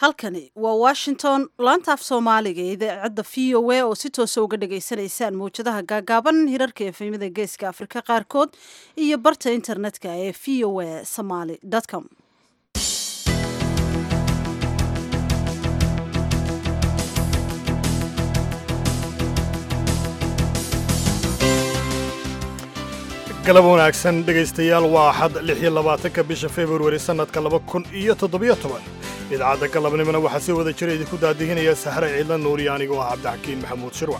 halkani waa washington laanta af soomaaliga ee idaacadda v o a oo si toosa uga dhagaysanaysaan mawjadaha gaagaaban hirarka efemyada geeska afrika qaarkood iyo barta internetka ee v o a somaly com galab wanaagsan dhegaystayaal waa axad lix iyo labaatanka bisha februari sannadka laba kun iyo toddobiyo toban idaacadda galabnimona waxaa si wada jira idinku daadihinaya sahre ciidla nuuriya anigoo ah cabdixakiin maxamuud shirwac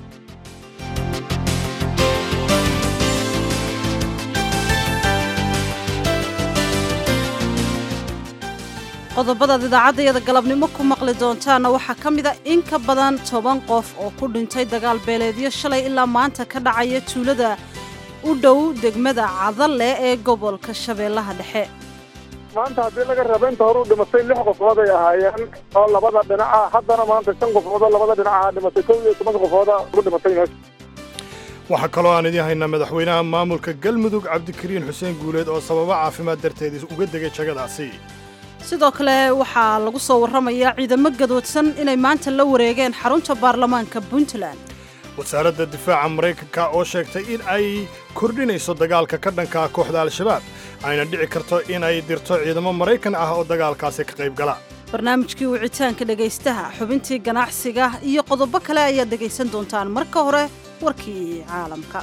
qodobadaad idaacaddayada galabnimo ku maqli doontaana waxaa ka mid a in ka badan toban qof oo ku dhintay dagaal beeleedyo shalay ilaa maanta ka dhacaya tuulada u dhow degmada cadalle ee gobolka shabeellaha dhexe maanta haddii laga raba inta hore u dhimatay lix qofood ay ahaayeen oo labada dhinaca haddana maanta shan qofood oo labada dhinaca dhimatay kow iyo toban qofooda ugu dhimatay meesha waxaa kaloo aan idiin haynaa madaxweynaha maamulka galmudug cabdikariin xuseen guuleed oo sababo caafimaad darteed uga degay jagadaasi sidoo kale waxaa lagu soo warramayaa ciidamo gadoodsan inay maanta la wareegeen xarunta baarlamaanka puntland wasaaradda difaaca maraykanka oo sheegtay in ay kordhinayso dagaalka ka dhanka ah kooxda al-shabaab ayna dhici karto in ay dirto ciidamo maraykan ah oo dagaalkaasi ka qayb gala barnaamijkii wicitaanka dhegaystaha xubintii ganacsiga iyo qodobo kale ayaad dhegaysan doontaan marka hore warkii caalamka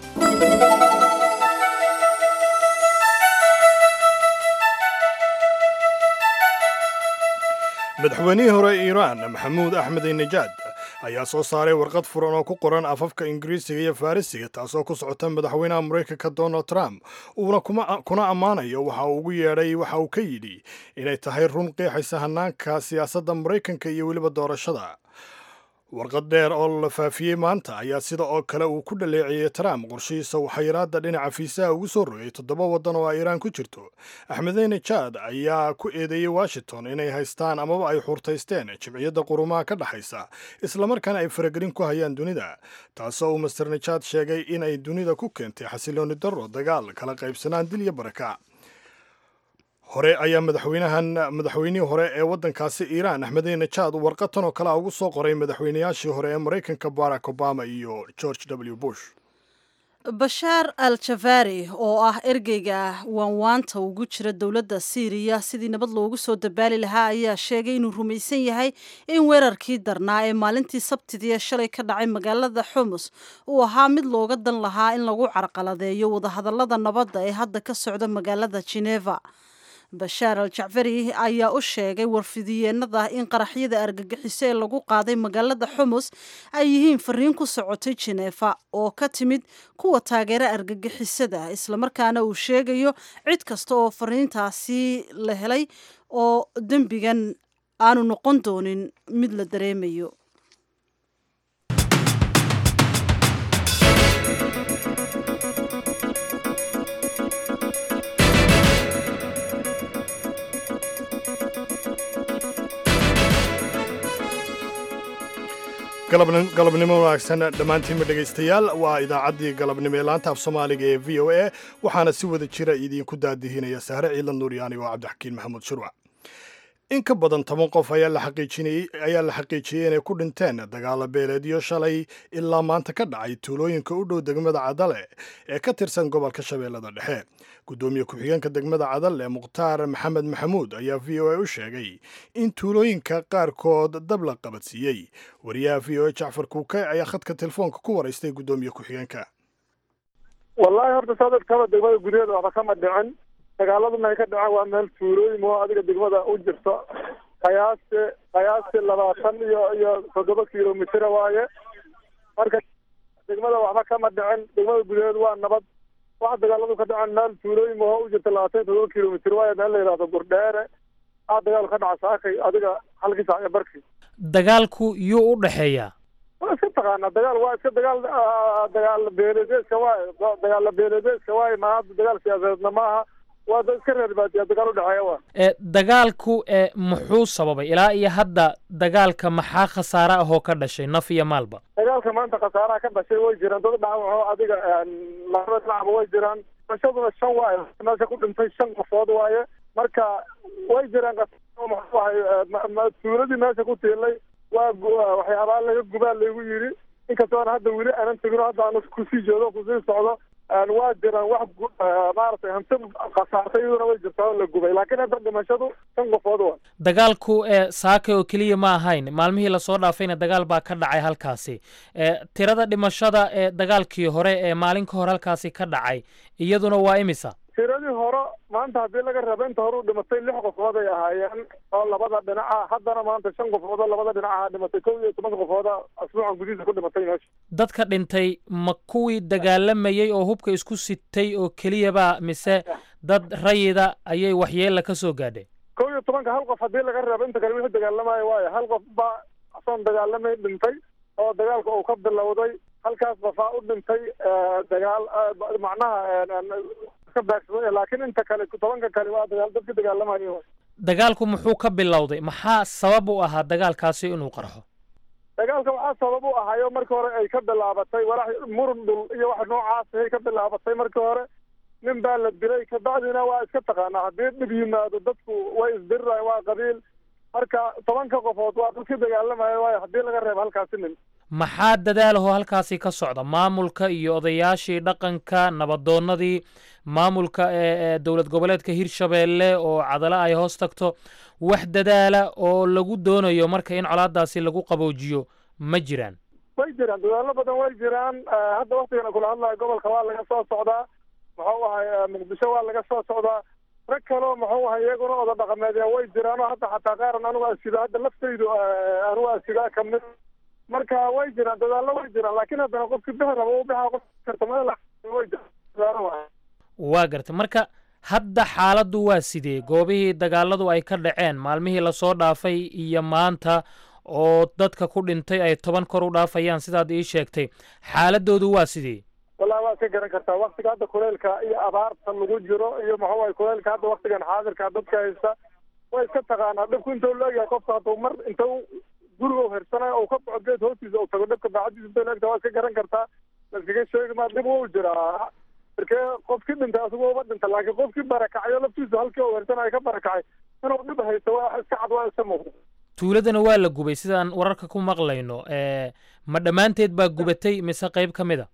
madaxweynihii hore iiraan maxamuud axmed najaad ayaa soo saaray warqad furan oo ku qoran afafka ingiriisiga iyo farrisiga taasoo ku socota madaxweynaha maraykanka donald trump uuna kuna ammaanayo waxa uu ugu yeedhay waxa uu ka yidhi inay tahay run qeexaysa hannaanka siyaasadda maraykanka iyo weliba doorashada warqad dheer oo la faafiyey maanta ayaa sida oo kale uu ku dhaleeceeyey trump qorshihiisa waxayraadda dhinaca fiisaha ugu soo rogay toddoba waddan oo iiraan ku jirto axmedeyne jaad ayaa ku eedeeyey washington inay haystaan amaba ay xuurtaysteen jimciyadda qurumaha ka dhexaysa islamarkaana ay faragelin ku hayaan dunida taasoo uu master najaad sheegay in ay dunida ku keentay xasilooni darro dagaal kala qaybsanaan dil iyo baraka hore ayaa madaxweynahan madaxweynihii hore ee waddankaasi iiraan axmedey najaad warqatan oo kale ugu soo qoray madaxweynayaashii hore ee maraykanka barack obama iyo george w bush bashaar al jafaari oo ah ergeyga waanwaanta ugu jira dowladda siiriya sidii nabad loogu soo dabaali lahaa ayaa sheegay inuu rumaysan yahay in weerarkii darnaa ee maalintii sabtidii ee shalay ka dhacay magaalada xumus uu ahaa mid looga dan lahaa in lagu carqaladeeyo wadahadallada nabadda ee hadda ka socda magaalada geneva bashaar al jacfari ayaa u sheegay warfidiyeenada in qaraxyada argagixiso ee lagu qaaday magaalada xumus ay yihiin fariin ku socotay jeneefa oo ka timid kuwa taageera argagixisada islamarkaana uu sheegayo cid kasta oo fariintaasi la helay oo dembigan aanu noqon doonin mid la dareemayo galabnimo wanaagsan dhammaantiinma dhegaystayaal waa idaacaddii galabnimo ee laanta af soomaaliga ee v o a waxaana si wada jira idiinku daadihinaya sahre ciidla nuuryaani oo cabdixakiin maxamuud shirwac in ka badan toban qof ayaa la xaqiijiyey inay ku dhinteen dagaalo beeleedyo shalay ilaa maanta ka dhacay tuulooyinka u dhow degmada cadale ee ka tirsan gobolka shabeellada dhexe guddoomiye ku-xigeenka degmada cadale mukhtaar maxamed maxamuud ayaa v o a u sheegay in tuulooyinka qaarkood dab la qabadsiiyey wariyaha v o a jacfar kuuke ayaa khadka telefoonka ku waraystay guddoomiye ku-xigeenka wallaahi horta saadadkaba degmada gudaheeda waxba kama dhicin dagaaladuna ay ka dhaceen waa meel tuulooyin oo adiga degmada u jirto qiyaasti qiyaasti labaatan iyo iyo toddoba kilomitira waaye marka degmada waxba kama dhicin degmada gudaheeda waa nabad waxa dagaaladu ka dhaceen meel tuulooyin oo u jirta labaatan iyo toddoba kilomitir waaye meel la yidhahdo gurdheere aa dagaal ka dhaca saakay adiga halkii saac iyo barkii dagaalku yuu u dhexeeyaa waa iska taqaanaa dagaal waa iska dagaal dagaal beeledeeska waaye dagaal beeledeeska waaye ma hadda dagaal siyaasadeedna maaha waa dad iska reer baadiya dagaal u dhexeeya waa ee dagaalku ee muxuu sababay ilaa iyo hadda dagaalka maxaa khasaare ahoo ka dhashay naf iyo maalba dagaalka maanta khasaaraha ka dhashay way jiraan dad dhaawaco adiga labada dhinacba way jiraan dhashaduna shan waaye meesha ku dhintay shan qofood waaye marka way jiraan maxuahay tuuladii meesha ku tiilay waa waxyaabaa laga gubaa laygu yidhi inkastoona hadda weli aanan tegino hadda aan kusii joodo kusii socdo waa jiraan wax maaragtay hanti khasaartay iyaduna way jirtaa oo la gubay laakiin hadda dhimashadu shan qofood wa dagaalku ee saaka oo keliya ma ahayn maalmihii lasoo dhaafayna dagaal baa ka dhacay halkaasi tirada dhimashada ee dagaalkii hore ee maalin ka hor halkaasi ka dhacay iyaduna waa imisa tiradii hore maanta haddii laga raba inta hore u dhimatay lix qofood ay ahaayeen oo labada dhinaca haddana maanta shan qofood oo labada dhinac aha dhimatay kow iyo toban qofooda asbuucan gudihiisa ku dhimatay meesha dadka dhintay ma kuwii dagaalamayey oo hubka isku sitay oo keliyaba mise dad rayida ayay waxyeella ka soo gaadhay kow iyo tobanka hal qof haddii laga reebo inta kale wixii dagaalamayo waayo hal qof baa asoon dagaalamay dhintay oo dagaalka uu ka bilowday halkaas qofaa u dhintay dagaal macnaha ka baagsaday laakiin inta kale tobanka kale waa dagaal dadka dagaalamayo dagaalku muxuu ka bilowday maxaa sabab u ahaa dagaalkaasi inuu qarxo dagaalka waxaa sabab u ahayo markii hore ay ka bilaabatay walax murun dhul iyo wax noocaas ay ka bilaabatay markii hore nin baa la dilay kabacdina waa iska taqaanaa haddii dhib yimaado dadku way isdirirayan waa qabiil marka tobanka qofood waa dadka dagaalamaya waayo haddii laga reebo halkaasi nin maxaa dadaalahoo halkaasi ka socda maamulka iyo odayaashii dhaqanka nabadoonnadii maamulka ee dowlad goboleedka hirshabeelle oo cadalo ay hoos tagto wax dadaala oo lagu doonayo marka in colaadaasi lagu qaboojiyo ma jiraan way jiraan dadaalo badan way jiraan hadda waktigana kula hadlayo gobolka waa laga soo socdaa muxuu ahay muqdisho waa laga soo socdaa rag kaleo muxuu ahay iyaguna oda dhaqameedya way jiraan oo hadda xataa qaaran anigu asido hadda laftaydu anigu asidaa kamid marka way jiraan dadaallo way jiraan laakiin haddana qofkii bixi raba u bixa qof kartamada way jiraan waa gartay marka hadda xaaladdu waa sidee goobihii dagaaladu ay ka dhaceen maalmihii lasoo dhaafay iyo maanta oo dadka ku dhintay ay toban kor u dhaafayaan sidaad ii sheegtay xaaladoodu waa sidee wallahi waad ka garan kartaa waktiga hadda kuleylka iyo abaarta lagu jiro iyo muxuu ahay kuleylka hadda waktigan xaadirka dadka haysta way iska taqaanaa dhibku intuu leegyahay qofka hadduu mar intuu guriga u hirsanayo uu ka baxo geed hoostiisa uu tago dhibka baacadiisa intuu leegta waa iska garan kartaa laskaga sheegi maa dhib wuu jiraa markee qofkii dhintay asigu uma dhinta laakiin qofkii barakacyo laftiisu halkii uu hirsanayo ka barakacay inuu dhib haysto waa iska cad waa iska muuqda tuuladana waa la gubay sidaan wararka ku maqlayno ma dhammaanteed baa gubatay mise qayb ka mid a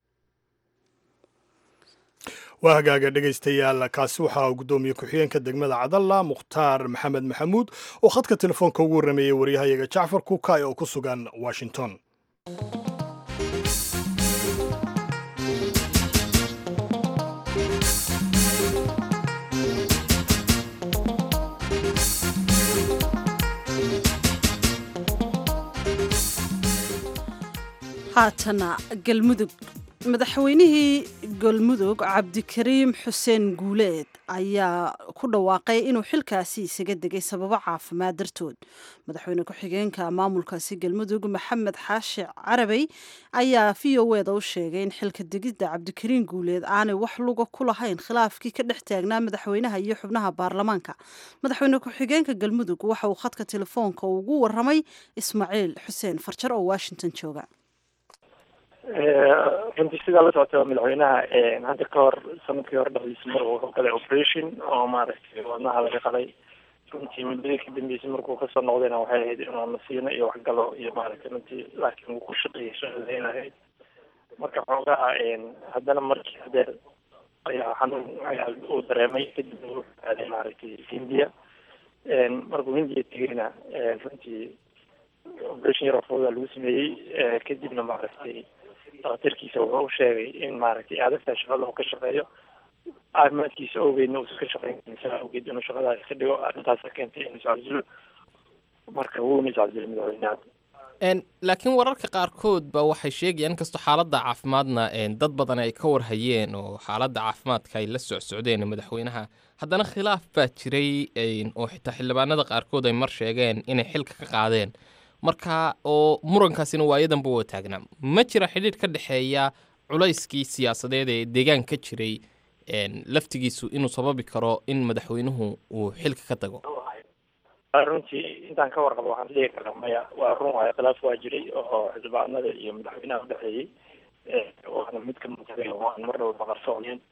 waa hagaaga dhegaystayaal kaasi waxaa guddoomiye ku-xigeenka degmada cadalla mukhtaar maxamed maxamuud oo khadka telefoonka ugu warrameeyey waryahayaga jacfar kuukay oo ku sugan washington haatana galmudug madaxweynihii galmudug cabdikariim xuseen guuleed ayaa ku dhawaaqay inuu xilkaasi isaga degay sababo caafimaad dartood madaxweyne ku-xigeenka maamulkaasi galmudug maxamed xaashi carabey ayaa v o eda u sheegay in xilka degidda cabdikariim guuleed aanay wax luga ku lahayn khilaafkii ka dhex taagnaa madaxweynaha iyo xubnaha baarlamaanka madaxweyne ku-xigeenka galmudug waxa uu khadka telefoonka ugu waramay ismaaciil xuseen farjar oo washington jooga runtii sidaa la socota madaxweynaha hadda ka hor sanadkii hore dhexdiisa mar uu galay operation oo maaragtay wadnaha laga qalay runtii muddadii ka dambeysay markuu kasoo noqdayna waxay ahayd inuu nasiino iyo waxgalo iyo maaragtay runtii laakiin wuu ku shaqeeyay socdayn ahayd marka xoogaha haddana markii hadeer ayaa xanuun ayaa uu dareemay kadibna wuxuu aaday maaragtay hindiya markuu hindiya tegayna runtii operation yar oo fooda lagu sameeyey kadibna maaragtay daktarkiisa wuxuu u sheegay in maaragtay aadagtaa shaqada uu ka shaqeeyo caafimaadkiisa awgeedna uusan ka shaqeyn karin saa awgeed inuu shaqadaas ka dhigo arrintaasa keentay inuu iscabsilo marka wuuna iscabsilay madaxweynaha laakiin wararka qaarkood ba waxay sheegayaan inkastoo xaaladda caafimaadna dad badan ay ka warhayeen oo xaaladda caafimaadka ay la socsocdeen madaxweynaha haddana khilaaf baa jiray oo xitaa xildhibaanada qaarkood ay mar sheegeen inay xilka ka qaadeen marka oo murankaasina waayadanba waa taagnaa ma jira xidhiidh ka dhexeeya culayskii siyaasadeed ee deegaan ka jiray laftigiisu inuu sababi karo in madaxweynuhu uu xilka ka tago runtii intaan ka warqabo waxaan dhihi karaa maya waa run waayo khilaaf waa jiray oo xildhibaanada iyo madaxweynaha udhexeeyey waana mid ka muuqday oo aan marnaba baqarsooneen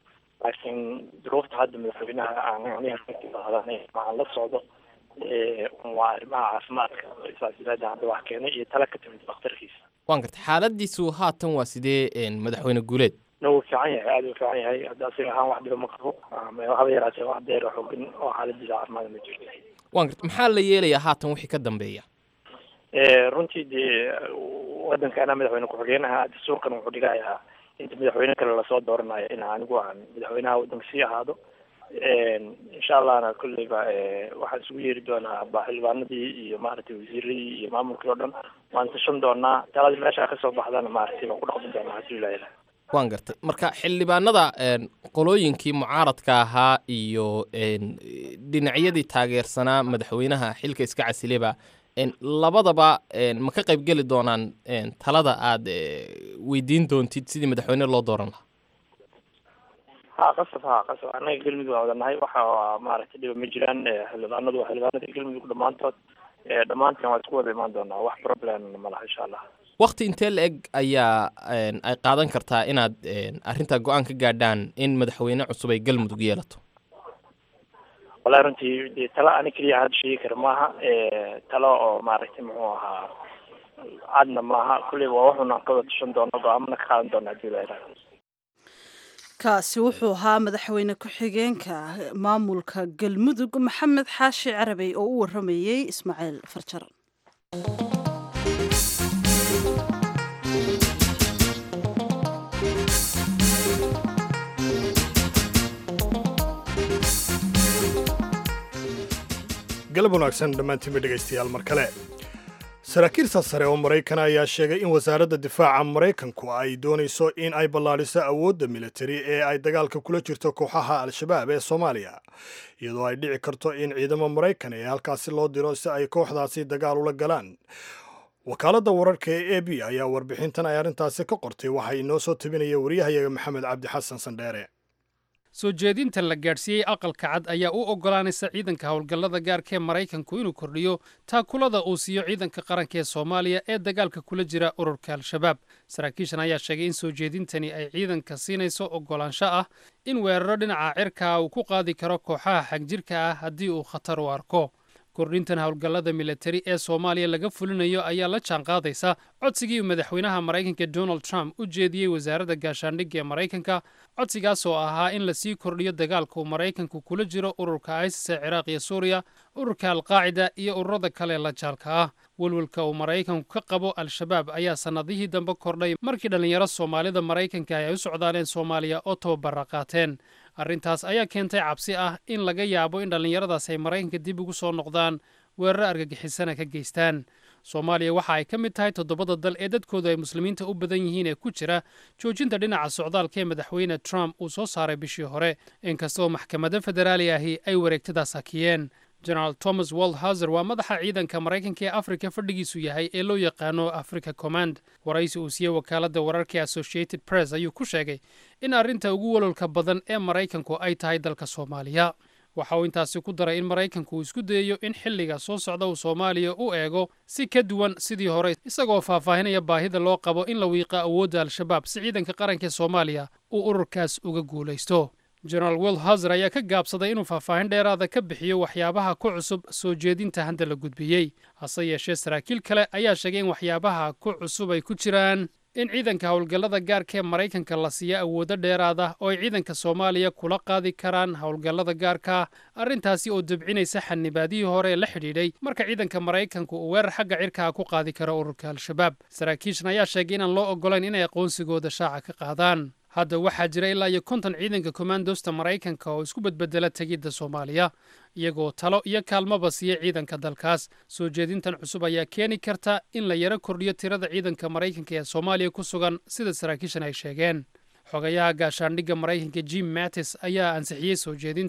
laakiin duruufta hadda madaxweynaha aan anigaaadan aan la socdo waa arrimaha caafimaadka saasilaada hadda wax keenay iyo tala ka timid dhakhtarkiisa waan gartay xaaladiisu haatan waa sidee madaxweyne guuleed na wuu fiican yahay aada u fiican yahay hadda asiga ahaan wax dhiba ma qabo haba yaraatee wax deer xoogin oo xaaladiisa caafimaad ma jirto waan gartay maxaa la yeelayaa haatan wixii ka dambeeya runtii dee waddankaana madaxweyne ku-xigeenaha dastuurkan wuxuu dhigayaa inta madaxweyne kale lasoo dooranayo in anigu aan madaxweynaha waddanka sii ahaado insha allahna kolleyba waxaan isugu yeeri doonaa xildhibaanadii iyo maaragtay wasiiradii iyo maamulkii oo dhan waan tashan doonaa taladii meesha kasoo baxdana maaragtay waan ku dhaqmi doonaa hadii ilaha ilaha waan gartay marka xildhibaanada qolooyinkii mucaaradka ahaa iyo dhinacyadii taageersanaa madaxweynaha xilka iska casileba labadaba ma ka qayb geli doonaan talada aad weydiin doontid sidii madaxweyne loo dooran lahaa ha qasab ha qasab annaga galmudug waa wadanahay waxa maaragtay dhiba ma jiraan xildhibaanadu waa xildhibaanada galmudug dhammaantood dhammaanteen waa isku wada imaan doonaa wax problem ma laha insha allah wakti intee la eg ayaa ay qaadan kartaa inaad arrintaa go-aan ka gaadhaan in madaxweyne cusub ay galmudug yeelato wallahi runtii dee talo ani keliya hadda sheegi kara maaha talo oo maaragtay muxuu ahaa cadna maaha kulleyba waa waxuna ka wada tushan doono go-aamana ka qaadan doona hadii la ilaha kaasi wuxuu ahaa madaxweyne ku-xigeenka maamulka galmudug maxamed xaashi carabey oo u waramayey ismaaciil farjar galab wanaagsan dhammaantiinba dhegaystayaal mar kale saraakiilta sare oo maraykan ayaa sheegay in wasaaradda difaaca maraykanku ay doonayso in ay ballaadhiso awoodda militari ee ay dagaalka kula jirto kooxaha al-shabaab ee soomaaliya iyadoo ay dhici karto in ciidamo maraykan ee halkaasi loo diro si ay kooxdaasi dagaal ula galaan wakaaladda wararka ee a b ayaa warbixintan ay arrintaasi ka qortay waxaa inoo soo tabinaya wariyahayaga maxamed cabdi xasan sandheere soo jeedinta la gaadhsiiyey aqalka cad ayaa u oggolaanaysa ciidanka howlgallada gaarka ee maraykanku inuu kordhiyo taakulada uu siiyo ciidanka qaranka ee soomaaliya ee dagaalka kula jira ururka al-shabaab saraakiishan ayaa sheegay in soo jeedintani ay ciidanka siinayso oggolaansho ah in weeraro dhinaca cirkaa uu ku qaadi karo kooxaha xagjirka ah haddii uu khatar u arko kordhintan howlgallada militari ee soomaaliya laga fulinayo ayaa la jaanqaadaysa codsigii uu madaxweynaha maraykanka donald trump u jeediyey wasaaradda gaashaandhigga ee maraykanka codsigaas oo ahaa in lasii kordhiyo dagaalka uu maraykanku kula jiro ururka isis ee ciraaq iyo suuriya ururka alqaacida iyo ururada kale la jaalka ah welwelka uu maraykanku ka qabo al-shabaab ayaa sannadihii dambe kordhay markii dhallinyaro soomaalida maraykanka ay u socdaaleen soomaaliya oo tababara qaateen arrintaas ayaa keentay cabsi ah in laga yaabo in dhallinyaradaas ay maraykanka dib ugu soo noqdaan weeraro argagixisana ka geystaan soomaaliya waxa ay ka mid tahay toddobada dal ee dadkoodu ay muslimiinta u badan yihiin ee ku jira joojinta dhinaca socdaalka ee madaxweyne trump uu soo saaray bishii hore inkastoo maxkamado federaali ahi ay wareegtadaas hakiyeen generaal thomas waldhauser waa madaxa ciidanka maraykanka ee afrika fadhigiisu yahay ee loo yaqaano africa command waraysi uu siiyey wakaaladda wararka associated press ayuu ku sheegay in arrinta ugu walolka badan ee maraykanku ay tahay dalka soomaaliya waxa uu intaasi ku daray in maraykanku uu isku dayayo in xilliga soo socda uu soomaaliya u eego si ka duwan sidii hore isagoo faahfaahinaya baahida loo qabo in la wiiqa awoodda al-shabaab si ciidanka qaranka ee soomaaliya uu ururkaas uga guulaysto generaal wilhauser ayaa ka gaabsaday inuu faahfaahin dheeraada ka bixiyo waxyaabaha ku cusub soo jeedinta hadda la gudbiyey hase yeeshee saraakiil kale ayaa sheegay in waxyaabaha ku cusub ay ku jiraan in ciidanka howlgallada gaarka ee maraykanka la siiyo awoodo dheeraada oo ay ciidanka soomaaliya kula qaadi karaan howlgallada gaarka arrintaasi oo debcinaysa xanibaadihii hore ee la xidhiidhay marka ciidanka maraykanku uu weerar xagga cirkaha ku qaadi karo ururka al-shabaab saraakiishan ayaa sheegay inaan loo oggolayn inay aqoonsigooda shaaca ka qaadaan hadda waxaa jira ilaa iyo konton ciidanka kommandosta maraykanka oo isku bedbedela tegidda soomaaliya iyagoo talo iyo kaalmaba siiya ciidanka dalkaas soo jeedintan cusub ayaa keeni karta in la yaro kordhiyo tirada ciidanka maraykanka ee soomaaliya ku sugan sida saraakiishan ay sheegeen xogayaha gaashaandhigga maraykanka jim mattis ayaa ansixiyey soo jeedinta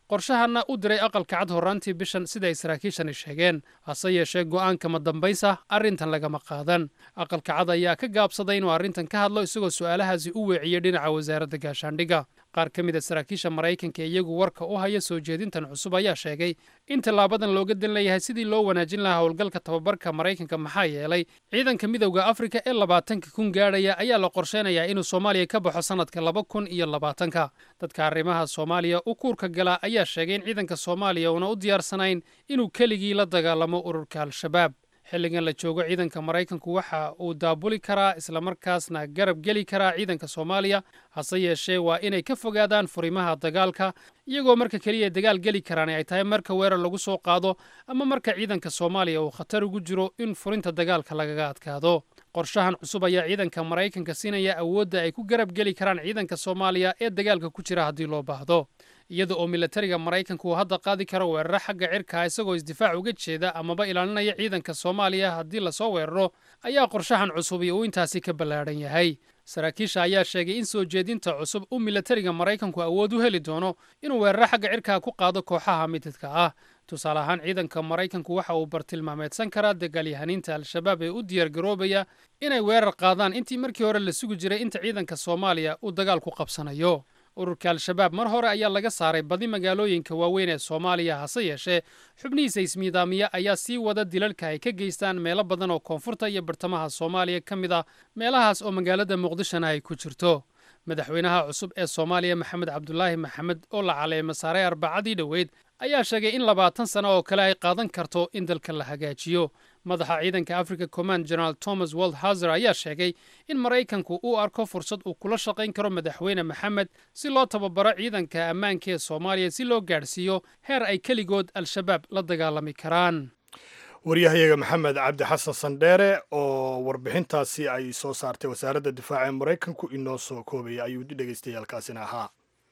qorshahanna u diray aqalka cad horraantii bishan sida ay saraakiishani sheegeen hase yeeshee go'aanka ma dambaysa arrintan lagama qaadan aqalka cad ayaa ka gaabsaday inuu arrintan ka hadlo isagoo su'aalahaasi u weeciyey dhinaca wasaaradda gaashaandhigga qaar ka mid a saraakiisha maraykanka ee iyagu warka u haya soo jeedintan cusub ayaa sheegay in tallaabadan looga dan leeyahay sidii loo wanaajin lahaa howlgalka tababarka maraykanka maxaa yeelay ciidanka midowda afrika ee labaatanka kun gaadhaya ayaa la qorsheynayaa inuu soomaaliya ka baxo sannadka laba kun iyo labaatanka dadka arrimaha soomaaliya u kuurka gala ayaa sheegay in ciidanka soomaaliya uuna u diyaarsanayn inuu keligii la dagaalamo ururka al-shabaab xilligan la joogo ciidanka maraykanku waxa uu daabuli karaa islamarkaasna garab geli karaa ciidanka soomaaliya hase yeeshee waa inay ka fogaadaan furimaha dagaalka iyagoo marka keliya dagaal geli karaan ay tahay marka weerar lagu soo qaado ama marka ciidanka soomaaliya uu khatar ugu jiro in furinta dagaalka lagaga adkaado qorshahan cusub ayaa ciidanka maraykanka siinaya awoodda ay ku garab geli karaan ciidanka soomaaliya ee dagaalka ku jira haddii loo baahdo iyada oo milatariga maraykanku uu hadda qaadi karo weeraro xagga cirka isagoo isdifaac uga jeeda amaba ilaalinaya ciidanka soomaaliya haddii lasoo weeraro ayaa qorshahan cusubi uu intaasi ka ballaadhan yahay saraakiisha ayaa sheegay in soo jeedinta cusub uu milatariga maraykanku awood u heli doono inuu weeraro xagga cirkaa ku qaado kooxaha mididka ah tusaale ahaan ciidanka maraykanku waxa uu bartilmaameedsan karaa dagaalyahaniinta al-shabaab ee u diyaargaroobaya inay weerar qaadaan intii markii hore la sugi jiray inta ciidanka soomaaliya uu dagaal ku qabsanayo ururka al-shabaab mar hore ayaa laga saaray badi magaalooyinka waaweyn ee soomaaliya hase yeeshee xubnihiisa ismiidaamiya ayaa sii wada dilalka ay ka geystaan meelo badan oo koonfurta iyo bartamaha soomaaliya ka mid ah meelahaas oo magaalada muqdishona ay ku jirto madaxweynaha cusub ee soomaaliya maxamed cabdulaahi maxamed oo la caleema saaray arbacadii dhoweyd ayaa sheegay in labaatan sano oo kale ay qaadan karto in dalka la hagaajiyo madaxa ciidanka africa command general thomas waldhazer ayaa sheegay in maraykanku uu arko fursad uu kula shaqayn karo madaxweyne maxamed si loo tababaro ciidanka ammaanka ee soomaaliya si loo gaadhsiiyo heer ay keligood al-shabaab la dagaalami karaan waryahayaga maxamed cabdi xasan sandheere oo warbixintaasi ay soo saartay wasaaradda difaaca ee maraykanku inoo soo koobaya ayuu dhegaystayaalkaasina ahaa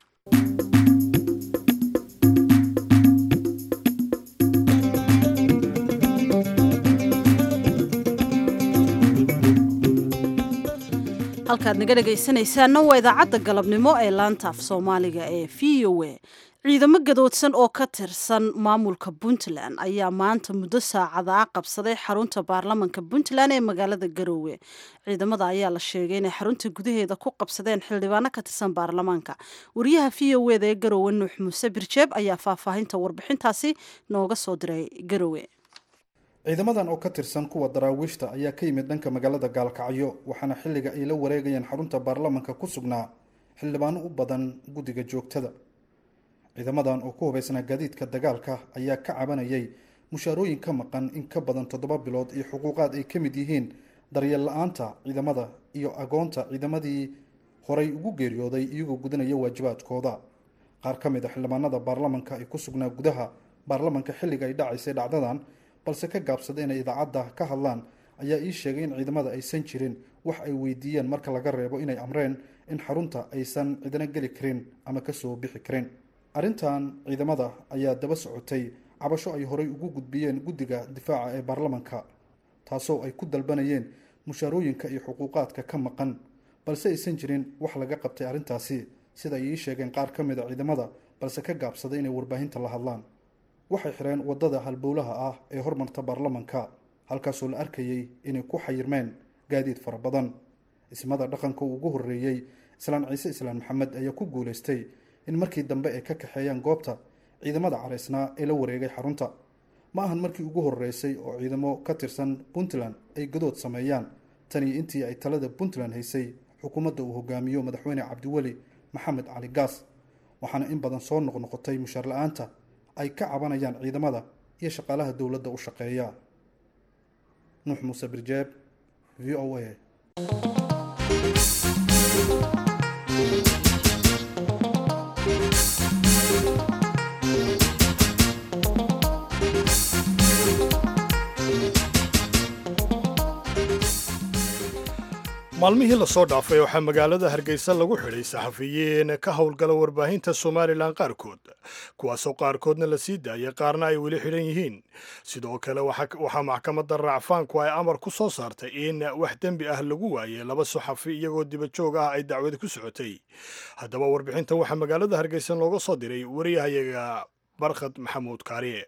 halkaad naga dhegaysanaysaanna waa idaacadda galabnimo ee laanta af soomaaliga ee v o a ciidamo gadoodsan oo ka tirsan maamulka puntland ayaa maanta muddo saacada ah qabsaday xarunta baarlamanka puntland ee magaalada garoowe ciidamada ayaa la sheegay inay xarunta gudaheeda ku qabsadeen xildhibaano ka tirsan baarlamaanka wariyaha v o eda ee garoowe nuux muuse birjeeb ayaa faahfaahinta warbixintaasi nooga soo diray garoowe ciidamadan oo ka tirsan kuwa daraawiishta ayaa ka yimid dhanka magaalada gaalkacyo waxaana xilliga ay la wareegayeen xarunta baarlamanka ku sugnaa xildhibaano u badan guddiga joogtada ciidamadan oo ku hubaysnaa gaadiidka dagaalka ayaa ka cabanayay mushaarooyin ka maqan in ka badan toddoba bilood iyo xuquuqaad ay ka mid yihiin daryeel la-aanta ciidamada iyo agoonta ciidamadii horay ugu geeriyooday iyagoo gudanaya waajibaadkooda qaar ka mid a xildhibaanada baarlamanka ay ku sugnaa gudaha baarlamanka xilliga ay dhacaysay dhacdadan balse ka gaabsada inay idaacadda ka hadlaan ayaa ii sheegay in ciidamada aysan jirin wax ay weydiiyeen marka laga reebo inay amreen in xarunta aysan cidina geli karin ama kasoo bixi karin arrintan ciidamada ayaa daba socotay cabasho ay horay ugu gudbiyeen guddiga difaaca ee baarlamanka taasoo ay ku dalbanayeen mushaarooyinka iyo xuquuqaadka ka maqan balse aysan jirin wax laga qabtay arrintaasi sida ay ii sheegeen qaar ka mid a ciidamada balse ka gaabsaday inay warbaahinta la hadlaan waxay xireen waddada halbowlaha ah ee hormarta baarlamanka halkaasoo la arkayay inay ku xayirmeen gaadiid fara badan ismada dhaqanka uu ugu horreeyey islaan ciise islaan maxamed ayaa ku guulaystay in markii dambe ay ka kaxeeyaan goobta ciidamada caraysnaa ee la wareegay xarunta ma ahan markii ugu horreysay oo ciidamo ka tirsan puntland ay gadood sameeyaan tanii intii ay talada puntland haysay xukuumadda uu hogaamiyo madaxweyne cabdiweli maxamed cali gaas waxaana in badan soo noqnoqotay mushaar la-aanta ay ka cabanayaan ciidamada iyo shaqaalaha dowladda u shaqeeya nuux muuse birjeeb v o a maalmihii lasoo dhaafay waxaa magaalada hargeysa lagu xidhay saxafiyiin ka howlgala warbaahinta somalilan qaarkood kuwaasoo qaarkoodna la sii daayay qaarna ay weli xidhan yihiin sidoo kale waxaa maxkamadda raacfaanku ay amar ku soo saartay in wax dembi ah lagu waayay laba saxafi iyagoo dibajoog ah ay dacwadi ku socotay haddaba warbixintan waxaa magaalada hargeysa looga soo diray wariyahayaga barkhad maxamuud kaariye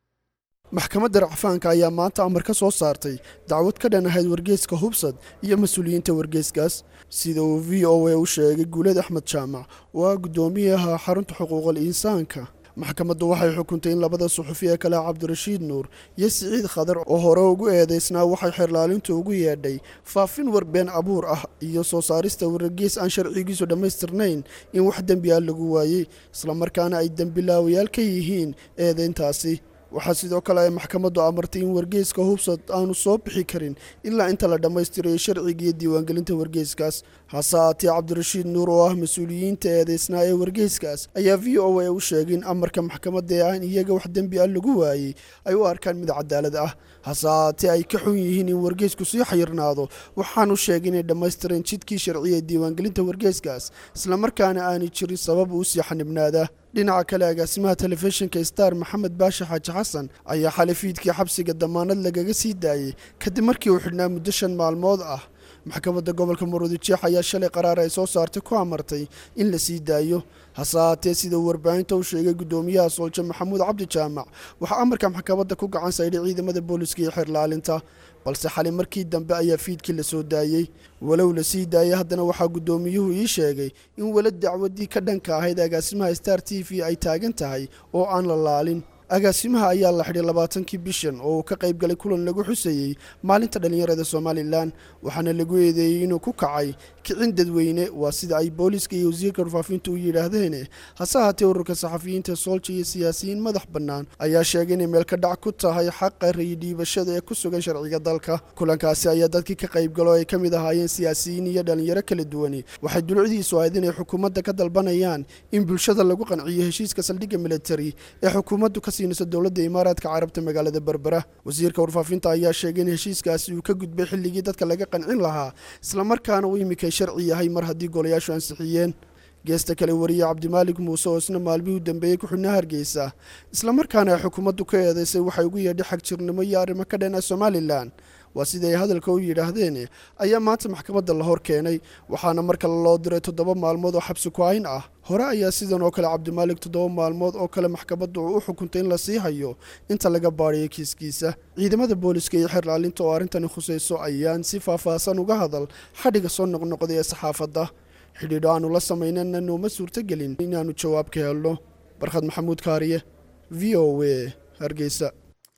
maxkamadda racfaanka ayaa maanta amar ka soo saartay dacwad ka dhan ahayd wargeyska hubsad iyo mas-uuliyiinta wargeyskaas sida uu v o a u sheegay guuleed axmed jaamac oo ah guddoomiyaha xarunta xuquuqal insaanka maxkamaddu waxay xukuntay in labada suxufi ee kale cabdirashiid nuur iyo siciid khadar oo hore ugu eedaysnaa waxay xerlaalintu ugu yeedhay faafin warbeen abuur ah iyo soo saarista wargeys aan sharcigiisu dhammaystirnayn in wax dembi ah lagu waayey islamarkaana ay dembilaawayaal ka yihiin eedayntaasi waxaa sidoo kale ay maxkamaddu amartay in wargeyska hubsad aanu soo bixi karin ilaa inta la dhammaystirayo sharciga iyo diiwaangelinta wargeyskaas hase aatee cabdirashiid nuur oo ah mas-uuliyiinta eedaysnaa ee wargeyskaas ayaa v o a u sheegay in amarka maxkamadda ee aan iyaga wax dembi ah lagu waayey ay u arkaan mid cadaalad ah hase aatee ay ka xun yihiin in wargeysku sii xayirnaado waxaanu sheegay inay dhammaystireen jidkii sharciya ee diiwaangelinta wargeyskaas islamarkaana aanay jirin sabab uu sii xanibnaada dhinaca kale agaasimaha telefishinka star maxamed baashe xaaji xasan ayaa xalay fiidkii xabsiga damaanad lagaga sii daayey kadib markii uu xidhnaa muddo shan maalmood ah maxkamadda gobolka murudijeex ayaa shalay qaraar ay soo saartay ku amartay in la sii daayo hase ahaatee sida uu warbaahinta u sheegay guddoomiyaha sooljo maxamuud cabdi jaamac waxaa amarka maxkamadda ku gacan saydhay ciidamada booliska iyo xerlaalinta balse xali markii dambe ayaa fiidkii la soo daayey walow la sii daayay haddana waxaa guddoomiyuhu ii sheegay in weli dacwaddii ka dhanka ahayd agaasimaha star t v ay taagan tahay oo aan la laalin agaasimaha ayaa la xidhay labaatankii bishan oo uu ka qayb galay kulan lagu xusayey maalinta dhallinyarada somalilan waxaana lagu eedeeyey inuu ku kacay kicin dadweyne waa sida ay booliiska iyo wasiirka warfaafinta u yidhaahdeen hase ahaatee ururka saxafiyiinta soolja iyo siyaasiyiin madax bannaan ayaa sheegay inay meel ka dhac ku tahay xaqa rayidhiibashada ee ku sugan sharciga dalka kulankaasi ayaa dadkii ka qayb galo ay ka mid ahaayeen siyaasiyiin iyo dhallinyaro kala duwani waxay dulucdiisu ahayd inay xukuumadda ka dalbanayaan in bulshada lagu qanciyo heshiiska saldhigga militari ee xukuumaddu ka siinayso dowladda imaaraadka carabta magaalada berbera wasiirka warfaafinta ayaa sheegay in heshiiskaasi uu ka gudbay xilligii dadka laga qancin lahaa islamarkaana uu imikay sharci yahay mar haddii golayaashu ansixiyeen geesta kale wariye cabdimaalik muuse oo isna maalmihii u dambeeyey ku xidhnaa hargeysa islamarkaana ay xukuumaddu ka eedaysay waxay ugu yeedhay xagjirnimo iyo arrimo ka dhan ah somalilan waa sida ay hadalka u yidhaahdeen ayaa maanta maxkamadda la hor keenay waxaana mar kale loo diray toddoba maalmood oo xabsi ku-ayn ah hore ayaa sidan oo kale cabdimaalik toddoba maalmood oo kale maxkamaddu uu u xukuntay in la sii hayo inta laga baadhiyay kiiskiisa ciidamada booliska iyo xerlaalinta oo arrintani khusayso ayaan si faahfaahsan uga hadal xadhiga soo noqnoqday ee saxaafadda xidhiidho aanu la samaynana nooma suurtogelin inaannu jawaab ka helno barkhad maxamuud kaariye v o a hargeysa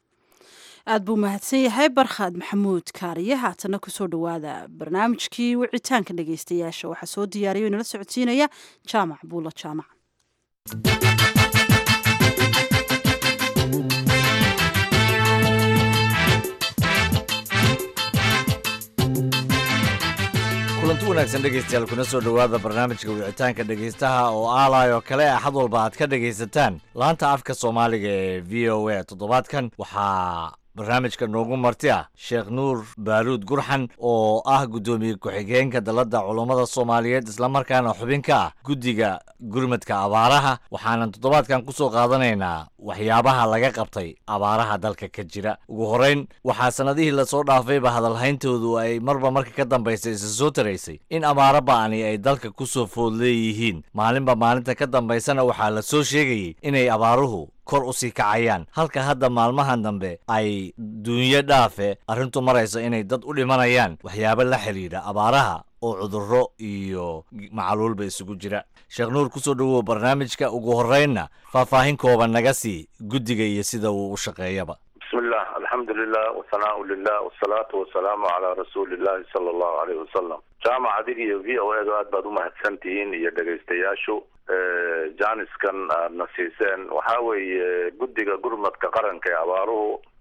aad buu mahadsan yahay barkhaad maxamuud kaariye haatana kusoo dhowaada barnaamijkii wicitaanka dhegeystayaasha waxaa soo diyaariya inala socodsiinaya jaamac buulo jaamac kulanti wanaagsan dhegaystayaal kuna soo dhowaada barnaamijka wicitaanka dhegaystaha oo aalay oo kale axad walba aad ka dhegaysataan laanta afka soomaaliga ee v o a toddobaadkan waxaa barnaamijka noogu marti ah sheekh nuur baaruud gurxan oo ah guddoomiye ku-xigeenka dalladda culummada soomaaliyeed islamarkaana xubin ka ah guddiga gurmadka abaaraha waxaanan toddobaadkan ku soo qaadanaynaa waxyaabaha laga qabtay abaaraha dalka ka jira ugu horrayn waxaa sannadihii lasoo dhaafayba hadalhayntoodu ay marba marka ka dambaysa isa soo taraysay in abaaro ba'ani ay dalka ku soo food leeyihiin maalinba maalinta ka dambaysana waxaa la soo sheegayey inay abaaruhu kor u sii kacayaan halka hadda maalmahan dambe ay duunyo dhaafe arrintu marayso inay dad u dhimanayaan waxyaabo la xidhiidha abaaraha oo cudurro iyo macaluulba isugu jira sheekh nuur kusoo dhowow barnaamijka ugu horraynna faahfaahin kooban naga sii guddiga iyo sida uu u shaqeeyaba bismillah alxamdu lilah wasanaau lilah wasalaatu wasalaamu calaa rasuulillahi sala allahu aleyh wasalam jaamac adig iyo v o edu aad baad umahadsan tihiin iyo dhegaystayaashu jaaniskan aadna siiseen waxaa weeye guddiga gurmadka qaranka ee abaaruhu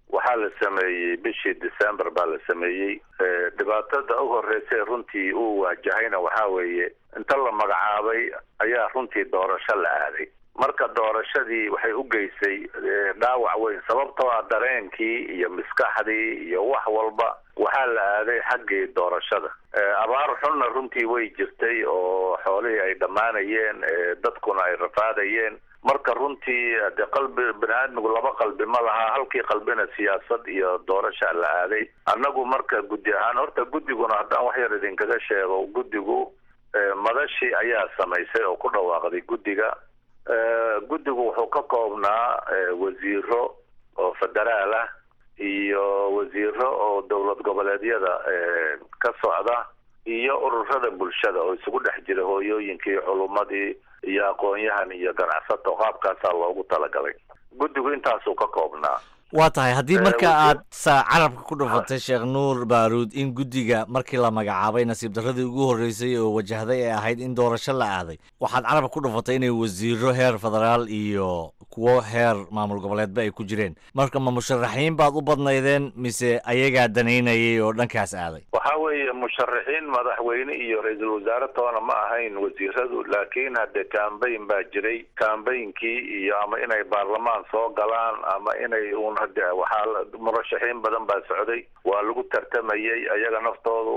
waxaa la sameeyey bishii december baa la sameeyey dhibaatada u horreysay runtii uu waajahayna waxaa weeye inta la magacaabay ayaa runtii doorasho la aaday marka doorashadii waxay u geysay dhaawac weyn sababtoo ah dareenkii iyo maskaxdii iyo wax walba waxaa la aaday xaggii doorashada abaar xunna runtii way jirtay oo xoolihii ay dhammaanayeen dadkuna ay rafaadayeen marka runtii de qalbi bani aadmigu laba qalbi ma laha halkii qalbina siyaasad iyo doorasha la aaday annagu marka guddi ahaan horta guddiguna haddaan wax yar idinkaga sheego guddigu madashii ayaa samaysay oo ku dhawaaqday guddiga guddigu wuxuu ka koobnaa wasiiro oo federaal ah iyo wasiiro oo dowlad goboleedyada ka socda iyo ururada bulshada oo isugu dhex jira hooyooyinkii culummadii iyo aqoon-yahan iyo ganacsato qaabkaasaa loogu talagalay guddigu intaasuu ka koobnaa waa tahay haddii marka aad sa carabka ku dhufatay sheekh nuur baaruud in guddiga markii la magacaabay nasiib darradii ugu horreysay oo wajahday ee ahayd in doorasho la aaday waxaad carabka ku dhufatay inay wasiiro heer federaal iyo kuwo heer maamul goboleedba ay ku jireen marka ma musharaxiin baad u badnaydeen mise ayagaa danaynayay oo dhankaas aaday waxaa weeye musharaxiin madaxweyne iyo ra-iisul wasaare toona ma ahayn wasiiradu laakiin hadde cambayn baa jiray cambaynkii iyo ama inay baarlamaan soo galaan ama inay un hade waxaa murashaxiin badan baa socday waa lagu tartamayay ayaga naftoodu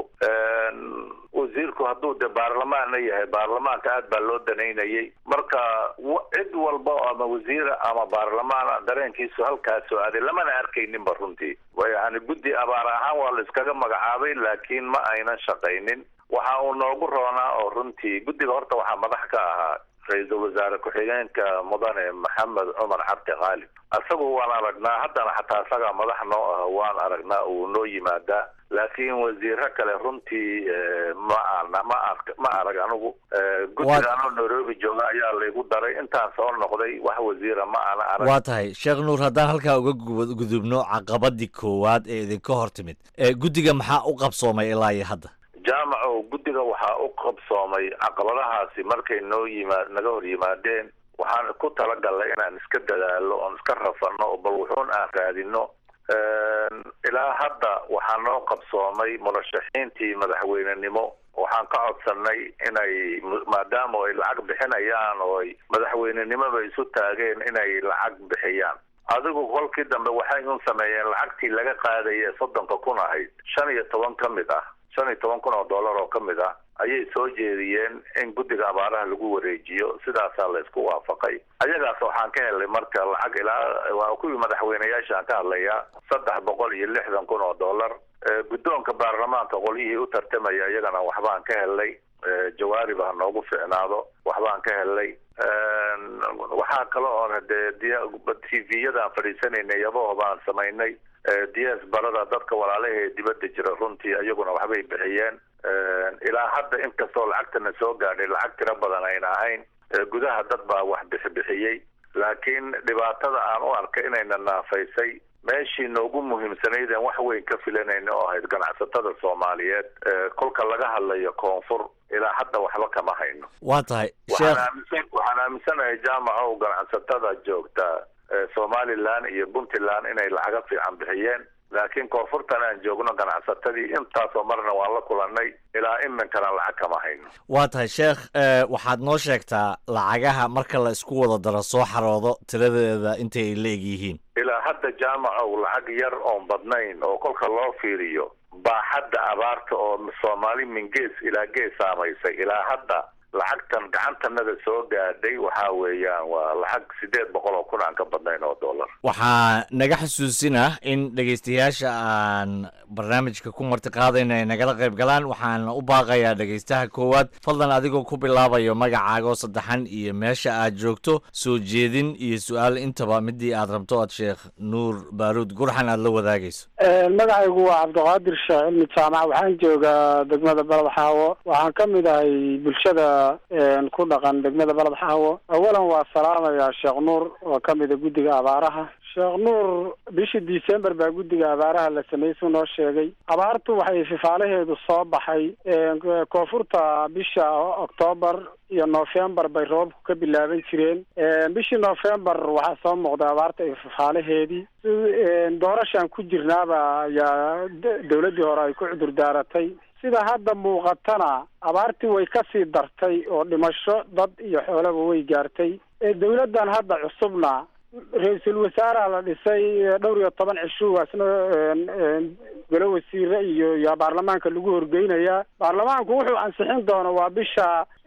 wasiirku hadduu de baarlamaanna yahay baarlamaanka aad baa loo danaynayay marka cid walba ama wasiira ama baarlamaana dareenkiisu halkaasoo aaday lamana arkayninba runtii yani guddi abaar ahaan waa la iskaga magacaabay laakiin ma aynan shaqaynin waxa uu noogu roonaa oo runtii guddiga horta waxaa madax ka ahaa ra-iisul wasaare ku-xigeenka mudane maxamed cumar cabdi khaalib isagu waan aragnaa haddana xataa isagaa madax noo ah waan aragnaa uu noo yimaadaa laakiin wasiiro kale runtii ma ana ma ark ma arag anigu guddiga anoo nairobi jooga ayaa laygu daray intaan soo noqday wax wasiira ma ana arag waa tahay sheekh nuur haddaan halkaa uga gudubno caqabadii koowaad ee idinka hor timid guddiga maxaa u qabsoomay ilaa iyo hadda jaamaco guddiga waxaa u qabsoomay caqabadahaasi markay noo yimaa naga hor yimaadeen waxaan ku talagalnay inaan iska dadaalo oon iska rafano bal wuxuun aan raadino ilaa hadda waxaa noo qabsoomay murashaxiintii madaxweynenimo waxaan ka codsanay inay maadaama ay lacag bixinayaan oo ay madaxweynenimoba isu taageen inay lacag bixiyaan adigu kolkii dambe waxay un sameeyeen lacagtii laga qaadaya ee soddonka kun ahayd shan iyo toban ka mid ah shan iyo toban kun oo dollar oo ka mid ah ayay soo jeediyeen in guddiga abaaraha lagu wareejiyo sidaasaa la isku waafaqay ayagaas waxaan ka helnay marka lacag ilaa waa kuwii madaxweyneyaasha aan ka hadlayaa saddex boqol iyo lixdan kun oo dollar guddoonka baarlamaanka qolyihii u tartamaya iyagana waxbaan ka helnay jawaariba ha noogu ficnaado waxbaan ka helnay waxaa kale oon hadee t v-yadaan fadhiisanayna yabaho baan samaynay ds barada dadka walaalaha ee dibadda jira runtii iyaguna waxbay bixiyeen ilaa hadda inkastoo lacagtana soo gaadhay lacag tiro badan ayna ahayn gudaha dad baa wax bixibixiyey laakiin dhibaatada aan u arkay inayna naafaysay meeshii noogu muhiimsanaydeen wax weyn ka filanayna oo ahayd ganacsatada soomaaliyeed kolka laga hadlayo koonfur ilaa hadda waxba kama hayno waa tahay waxaan aaminsan waxaan aaminsanahay jaamacow ganacsatada joogta somalilan iyo puntland inay lacaga fiican bixiyeen laakiin koonfurtan aan joogno ganacsatadii intaasoo marna waan la kulanay ilaa iminkana lacag kama hayno waa tahay sheekh waxaad noo sheegtaa lacagaha marka la isku wada daro soo xaroodo tiradeeda intay ay la eg yihiin ilaa hadda jaamacow lacag yar oon badnayn oo kolka loo fiiriyo baaxadda abaarta oo soomaali min gees ilaa gees saamaysay ilaa hadda lacagtan gacantanada soo gaadhay waxaa weeyaan waa lacag siddeed boqol oo kun aan ka badnayn oo dollar waxaa naga xusuusinah in dhegaystayaasha aan barnaamijka ku marti qaadayno ay nagala qayb galaan waxaana u baaqayaa dhegaystaha koowaad fadlan adigoo ku bilaabayo magacaagoo saddexan iyo meesha aad joogto soo jeedin iyo su-aal intaba midii aad rabto oad sheekh nuur baaruud gurxan aada la wadaagayso magacaygu waa cabdiqaadir sheekh cilmi jaamac waxaan joogaa degmada balad xaawo waxaan ka mid ahay bulshada ku dhaqan degmada balad xaawo awalan waa salaamayaa sheekh nuur oo ka mida guddiga abaaraha sheekh nuur bishii december baa guddiga abaaraha la sameeyey suu noo sheegay abaartu waxay fifaalaheedu soo baxay koonfurta bisha octoobar iyo novembar bay roobku ka bilaaban jireen bishii novembar waxaa soo muuqday abaarta iyo fifaalaheedii doorashaan ku jirnaaba ayaa dawladdii hore ay ku cudur daaratay sida hadda muuqatana abaartii way kasii dartay oo dhimasho dad iyo xoolaba way gaartay dawladdan hadda cusubna ra-iisul wasaaraha la dhisay dhowr iyo toban cishuwaasna golo wasiire iyo iyo baarlamaanka lagu horgeynayaa baarlamaanku wuxuu ansixin doona waa bisha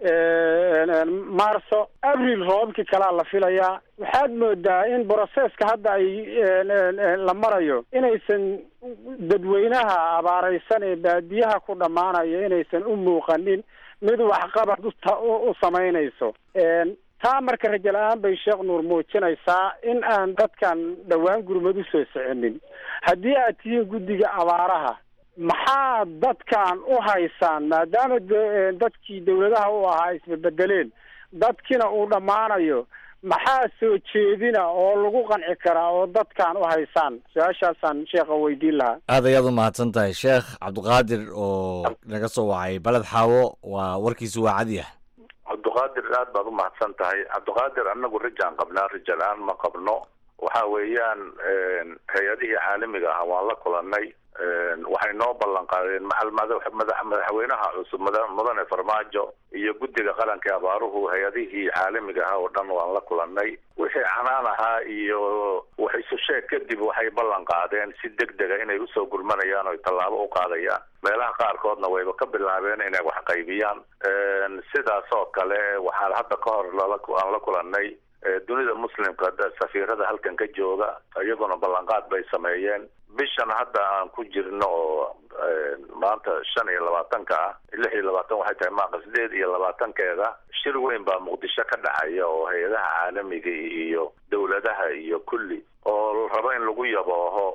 marso abril roobabkii kalaa la filayaa waxaad moodaa in broseska hadda ay la marayo inaysan dadweynaha abaareysan ee baadiyaha ku dhammaanaya inaysan u muuqanin mid waxqabad u samaynayso taa marka rajo la-aan bay sheekh nuur muujinaysaa in aan dadkan dhowaan gurmad usoo soconin haddii aad tihiin guddiga abaaraha maxaa dadkan u haysaan maadaama dadkii dawladaha u ahaa isbebedeleen dadkiina uu dhammaanayo maxaa soo jeedina oo lagu qanci karaa oo dadkan u haysaan su-aashaasaan sheekha weydiin lahaa aad ayaad u mahadsan tahay sheekh cabdiqaadir oo naga soo wacay baled xaawo waa warkiisu waa cadyah cabdiqaadir aad baad u mahadsan tahay cabdiqaadir anagu rajaan qabnaa raja la-aan ma qabno waxa weeyaan hay-adihii caalamiga ah waan la kulanay waxay noo ballan qaadeen macal madaxweynaha cusub mudane farmaajo iyo guddiga qaranka abaaruhu hay-adihii caalamiga ah oo dhan waan la kulanay wixii canaan ahaa iyo wax isu sheeg kadib waxay ballan qaadeen si deg dega inay usoo gurmanayaan oy tallaabo u qaadayaan meelaha qaarkoodna wayba ka bilaabeen inay wax qaybiyaan sidaas oo kale waxaan hadda ka hor lala aan la kulanay dunida muslimka safiirada halkan ka jooga iyaguna ballanqaad bay sameeyeen bishan hadda aan ku jirno oo maanta shan iyo labaatanka ah lix iyo labaatan waxay tahay maaqa sideed iyo labaatankeeda shir weyn baa muqdisho ka dhacaya oo hay-adaha caalamiga iyo dawladaha iyo kulli oo rabo in lagu yabooho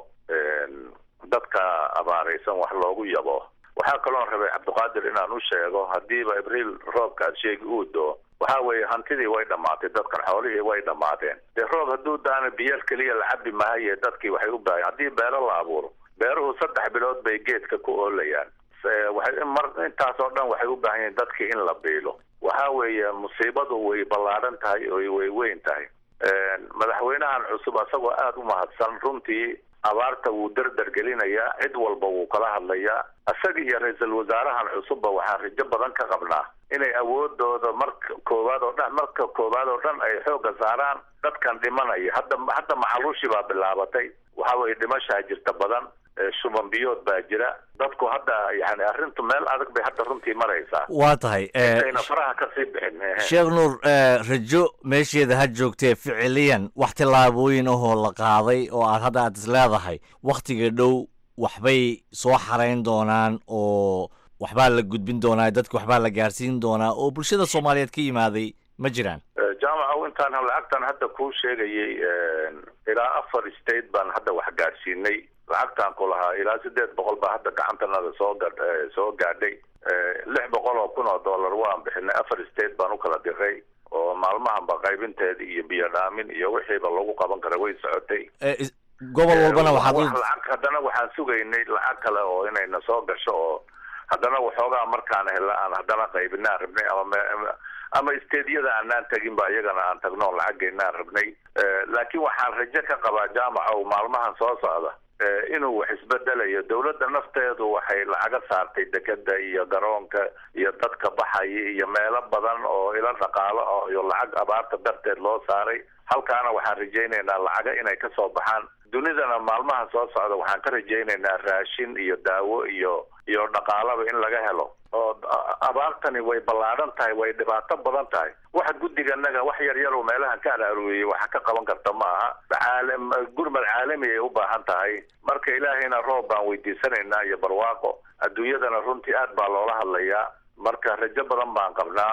dadka abaaraysan wax loogu yabooho waxaa kaloon rabay cabdiqaadir inaan u sheego haddiiba abriil roobka aad sheegi uu doo waxa weeye hantidii way dhammaatay dadkan xoolihii way dhammaadeen dee roob hadduu daana biyal keliya la cabi maaye dadkii waxay u baahan haddii beero la abuuro beeruhu saddex bilood bay geedka ku oolayaan waxay mar intaas oo dhan waxay u baahan yihiin dadkii in la biilo waxa weeye musiibadu way ballaadhan tahay oo way weyn tahay madaxweynahan cusub asagoo aada u mahadsan runtii abaarta wuu dardar gelinayaa cid walba wuu kala hadlayaa isaga iyo ra-iisul wasaarahan cusubba waxaan rajo badan ka qabnaa inay awoodooda marka koowaad oo dhan marka koowaad oo dhan ay xoogga saaraan dadkan dhimanaya hadda hadda macaluushi baa bilaabatay waxa weeye dhimashaa jirta badan shuban biyood baa jira dadku hadda yani arrintu meel adag bay hadda runtii maraysaa waa tahay intayna faraha kasii bixin sheekh nuur rajo meesheeda ha joogtee ficiliyan wax tillaabooyin ahoo la qaaday oo aad hadda aad is leedahay wakhtiga dhow waxbay soo xarayn doonaan oo waxbaa la gudbin doonaa dadka waxbaa la gaarsiin doonaa oo bulshada soomaaliyeed ka yimaaday ma jiraan jaamaca intaan lacagtan hadda kuu sheegayay ilaa afar state baan hadda wax gaadhsiinay lacagtaan ku lahaa ilaa sideed boqol baa hadda gacantanada soo ga soo gaadhay lix boqol oo kun oo dollar waan bixinay afar state baan u kala diray oo maalmahanba qaybinteeda iyo biyo dhaamin iyo wixiiba lagu qaban kara way socotay gobol walbana waxaad lacag haddana waxaan sugaynay lacag kale oo inayna soo gasho oo haddana waxoogaa markaan hela aan haddana qaybinaan rabnay ama ama stediyada aanaan tegin ba iyagana aan tagno o lacageynaan rabnay laakiin waxaan rajo ka qabaa jaamacow maalmahan soo socda inuu wax isbedelayo dawladda nafteedu waxay lacaga saartay dekeda iyo garoonka iyo dadka baxaya iyo meelo badan oo ila dhaqaalo ah iyo lacag abaarta darteed loo saaray halkaana waxaan rajaynaynaa lacaga inay kasoo baxaan dunidana maalmahan soo socda waxaan ka rajaynaynaa raashin iyo daawo iyo iyo dhaqaalaba in laga helo oo abaartani way ballaadhan tahay way dhibaato badan tahay waxa guddiganaga wax yar yar oo meelahan ka araarueyey waxa ka qaban karta ma aha caalam gurmad caalami ay u baahan tahay marka ilaahayna roob baan weydiisanaynaa iyo barwaaqo adduunyadana runtii aad baa loola hadlayaa marka rajo badan baan qabnaa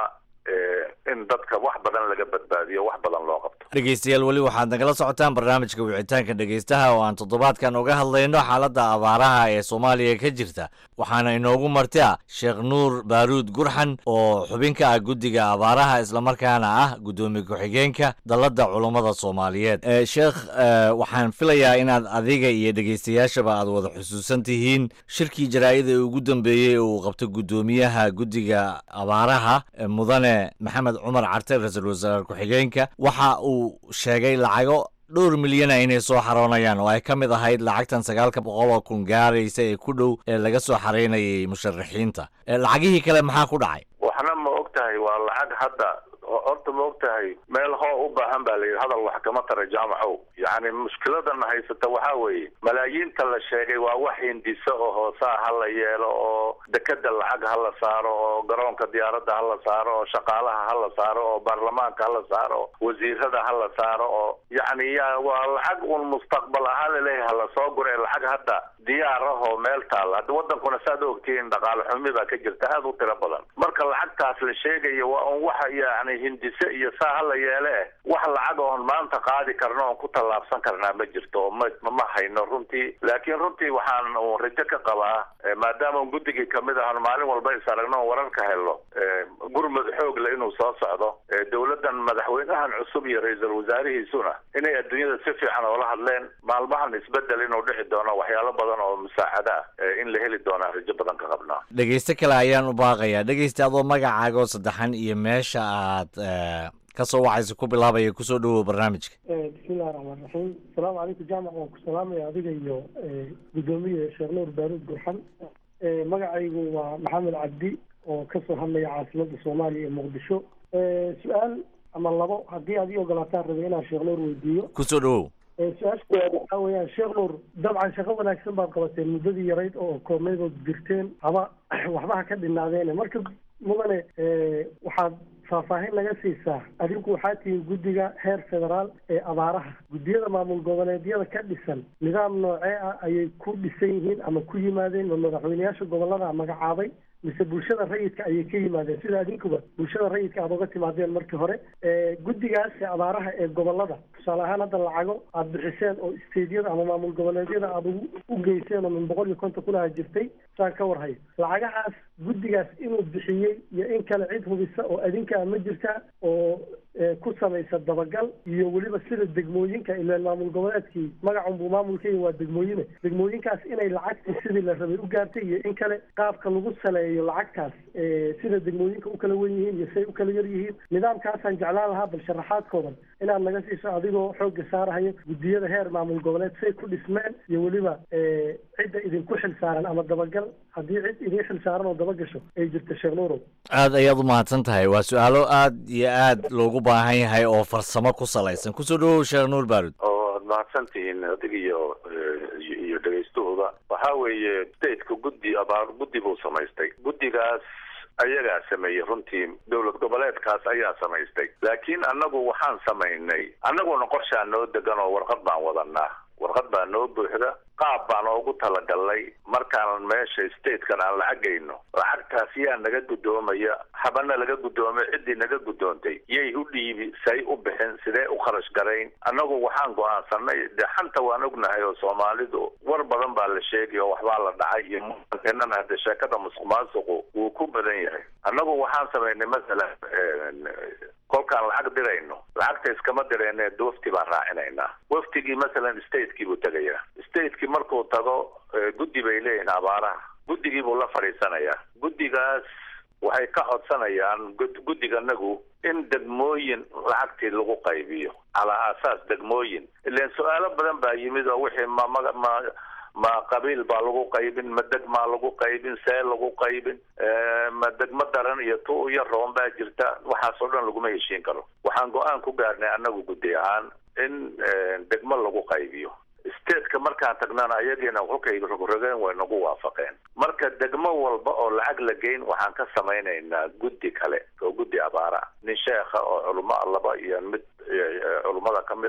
in dadka wax badan laga badbaadiyo wax badan loo qabto dhegeystayaal weli waxaad nagala socotaan barnaamijka wicitaanka dhegeystaha oo aan toddobaadkan uga hadlayno xaaladda abaaraha ee soomaaliya ka jirta waxaana inoogu martia sheekh nuur baaruud gurxan oo xubin ka ah guddiga abaaraha islamarkaana ah guddoomiye ku-xigeenka dalladda culummada soomaaliyeed sheekh waxaan filayaa inaad adiga iyo dhegeystayaashaba aad wada xusuusan tihiin shirkii jaraa'ida ee ugu dambeeyey ee uu qabto guddoomiyaha guddiga abaaraha mudane maxamed cumar carte ra-iisul wasaare ku-xigeenka waxa uu sheegay lacago dhowr milyana inay soo xaroonayaan oo ay ka mid ahayd lacagtan sagaalka boqol oo kun gaaraysa ee ku dhow ee laga soo xaraynayay musharaxiinta lacagihii kale maxaa ku dhacay waxna ma og tahay waa lacag hadda horta ma og tahay meel hoo u baahan baa layidhi hadal wax kama tara jaamacow yacni mushkiladana haysata waxaa weeye malaayiinta la sheegay waa wax hindisa oo hoosaa ha la yeelo oo dekeda lacag ha la saaro oo garoonka diyaaradda ha la saaro oo shaqaalaha ha la saaro oo baarlamaanka ha la saaro oo wasiirada ha la saaro oo yacni ya waa lacag un mustaqbal ahaan laleeyahay hala soo gure lacag hadda diyaar ah oo meel taal hadda wadankuna saad ogtihiin dhaqaale xumi baa ka jirta aada u tiro badan marka lacagtaas la sheegayo waa un waxa yani hindise iyo saa hala yeele eh wax lacag oon maanta qaadi karno oon ku tallaabsan karnaa ma jirto oo ma ma hayno runtii laakiin runtii waxaan un rajo ka qabaa maadaama un guddigii kamid ahan maalin walba is aragno on wararka helo gurmud xoog le inuu soo socdo dowladdan madaxweynahan cusub iyo ra-iisul wasaarihiisuna inay adduunyada si fiican oola hadleen maalmahan isbedel inuu dhici doono waxyaalo badan oo musaacada ah in la heli doonaa rajo badan ka qabnaa dhegeyste kale ayaan u baaqayaa dhegeysta adoo magacaaga oo saddexan iyo meesha aad kasoo wacaysa ku bilaabaya kusoo dhawow barnaamijka bismillahi raxmaan raxiim asalaamu calaykum jaamac waan ku salaamaya adiga iyo guddoomiye sheekh nuur baaruud gurxan magacaygu waa maxamed cabdi oo kasoo hadlaya caasimadda soomaaliya ee muqdisho su-aal ama labo haddii aad ii ogolaataan rabay inaan sheekh nuur weydiiyo kusoo dhawow su-aasha waxaa weeyaan sheekh nuur dabcan shaqo wanaagsan baad qabateen muddadii yarayd oo koobnaydood jirteen haba waxba ha ka dhinaadeene marka mudane waxaad faahfaahin naga siisaa adinku waxaa tihiin guddiga heer federaal ee abaaraha guddiyada maamul goboleedyada ka dhisan nidaam noocee ah ayay ku dhisan yihiin ama ku yimaadeen ma madaxweyneyaasha gobolada magacaabay mise bulshada rayidka ayay ka yimaadeen sida adinkuba bulshada rayidka aada uga timaadeen markii hore guddigaas ee abaaraha ee gobolada tusaale ahaan hadda lacago aada bixiseen oo stadiyada ama maamul goboleedyada aada u geyseen oo min boqol iyo konton kunaha jirtay saan ka warhayo lacagahaas guddigaas inuu bixiyey iyo in kale cid hubisa oo adinkaa ma jirta oo ku samaysa dabagal iyo weliba sida degmooyinka ilaan maamul goboleedkii magacunbuu maamulkeeya waa degmooyine degmooyinkaas inay lacagtii sidii la rabay u gaartay iyo in kale qaabka lagu saleeyo lacagtaas sida degmooyinka u kala wen yihiin iyo siay u kala yar yihiin nidaamkaasaan jeclaan lahaa bal sharaxaadkoodan inaad naga siiso adigoo xoogga saarahayo guddiyada heer maamul goboleed say ku dhismeen iyo weliba cidda idinku xil saaran ama dabagal haddii cid idin xil saaran oo dabagasho ay jirto sheekh nuurow aad ayaad u mahadsan tahay waa su-aalo aad iyo aad loogu baahan yahay oo farsamo ku salaysan kusoo dhawow sheekh nuur baarud oo aad mahadsantihiin adig iyo iyo dhegaystuhuba waxaa weeye stateka guddi abaar guddi buu samaystay guddigaas ayagaa sameeyey runtii dowlad goboleedkaas ayaa samaystay laakiin annagu waxaan samaynay annaguna qorshaa noo degan oo warqad baan wadanaa warqad baa noo buuxda qaab baan oogu talagalnay markaan meesha statekan aan lacagayno lacagtaas yaa naga guddoomaya habana laga guddoomay ciddii naga guddoontay yay u dhiibi say u bixin sidee u kharash garayn annagu waxaan go-aansanay dee xanta waan ognahay oo soomaalidu war badan baa la sheegay oo waxbaa la dhacay iyo muankenan hadde sheekada musuq maasuqu wuu ku badan yahay annagu waxaan samaynay masalan kolkaan lacag dirayno lacagta iskama dirayne wafti baan raacinaynaa waftigii masalan statekii buu tegayaa statekii markuu tago guddi bay leeyihiin abaaraha guddigii buu la fadhiisanayaa guddigaas waxay ka codsanayaan guddiganagu in degmooyin lacagtii lagu qaybiyo calaa aasaas degmooyin ilan su-aalo badan baa yimid oo wixii ma ma ma ma qabiil baa lagu qaybin ma degmaa lagu qaybin see lagu qaybin ma degmo daran iyo tu iyo roon baa jirta waxaas oo dhan laguma heshiin karo waxaan go-aan ku gaarnay annagu guddi ahaan in degmo lagu qaybiyo stateka markaan tagnana ayagiina kolkay rogrogeen way nagu waafaqeen marka degmo walba oo lacag la geyn waxaan ka samaynaynaa guddi kale oo guddi abaara nin sheekha oo culamo laba iyo mid culummada ka mid a oo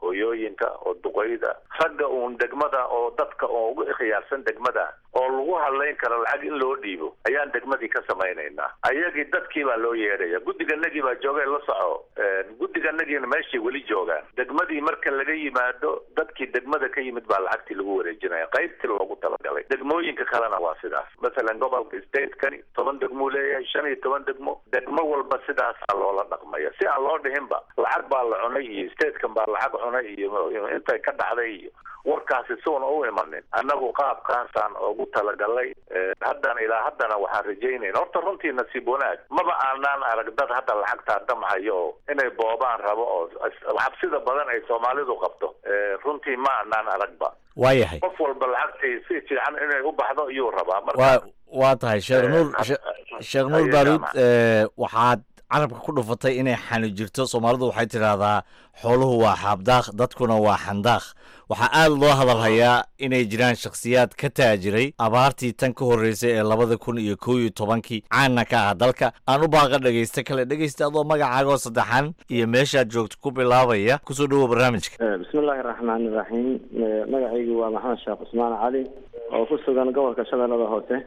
hooyooyinka oo duqeyda ragga uun degmada oo dadka oo ugu khiyaarsan degmada oo lagu hadlayn karo lacag in loo dhiibo ayaan degmadii ka samaynaynaa ayagii dadkii baa loo yeedhaya guddiganagii baa jooga la soco guddiganagiina meeshay weli joogaan degmadii marka laga yimaado dadkii degmada ka yimid baa lacagtii lagu wareejinaya qaybtii loogu talagalay degmooyinka kalena waa sidaas masalan gobolka statekani toban degmuu leeyahay shan iyo toban degmo degmo walba sidaasaa loola dhaqmaya si aan loo dhihinba lacag baa la cunay iyo statekan baa lacag cunay iyo intay ka dhacday iyo warkaasi suuna u imanin annagu qaabkaasaan ugu talagalay haddana ilaa haddana waxaan rajaynayna horta runtii nasiib wanaag maba aanaan arag dad hadda lacagtaa damhayo oo inay boobaan rabo oo xabsida badan ay soomaalidu qabto runtii ma aanaan aragba waayahay qof walba lacagtii si fiican inay u baxdo iyuu rabaa waa marka waa tahay sheekh nuur sheekh nuur Aye, baaruud jaamac. eh, waxaad carabka ku dhufatay inay xani jirto soomaalidu waxay tidhaahdaa xooluhu waa xaabdaaq dadkuna waa xandaaq waxaa aad loo hadalhayaa inay jiraan shakhsiyaad ka taajiray abaartii tan ka horreysay ee labada kun iyo kow iyo tobankii caana ka ah dalka aan u baaqa dhegaysta kale dhegaysta adoo magacaagoo saddexan iyo meeshaad joogto ku bilaabaya kusoo dhowow barnaamijka bismi illaahi raxmaani iraxiim magacaygu waa maxamed sheekh cusmaan cali oo ku sugan gobolka shabeellada hoose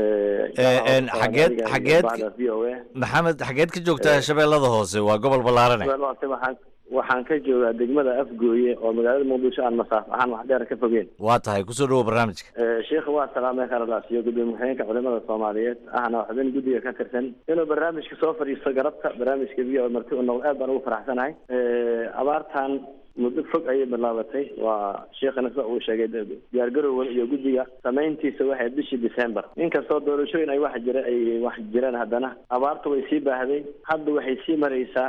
en, xageed- xageed- v o a maxamed xageed ka joogtaa shabeellada hoose waa gobol ballaarane shabeellada hoose waxaan waxaan ka joogaa degmada afgooye oo magaalada muqdisho aan masaaf ahaan wax dheer ka fogeen waa tahay kusoo dhowow barnaamijka sheikha waa salaamay kharalaasiyo gudoomiye ku-xigeenka culimada soomaaliyeed ahna xubin guddiga ka tirsan inuu barnaamijka soo fadhiisto garabka barnaamijka v o marti u noqdo aad baan ugu faraxsanahay abaartan muddo fog ayay bilaabatay waa sheekhana sida uu sheegay diyaargarowgan iyo guddiga samayntiisa waxay bishii december inkastoo doorashooyin ay wax jira ay wax jireen haddana abaarta way sii baahday hadda waxay sii maraysaa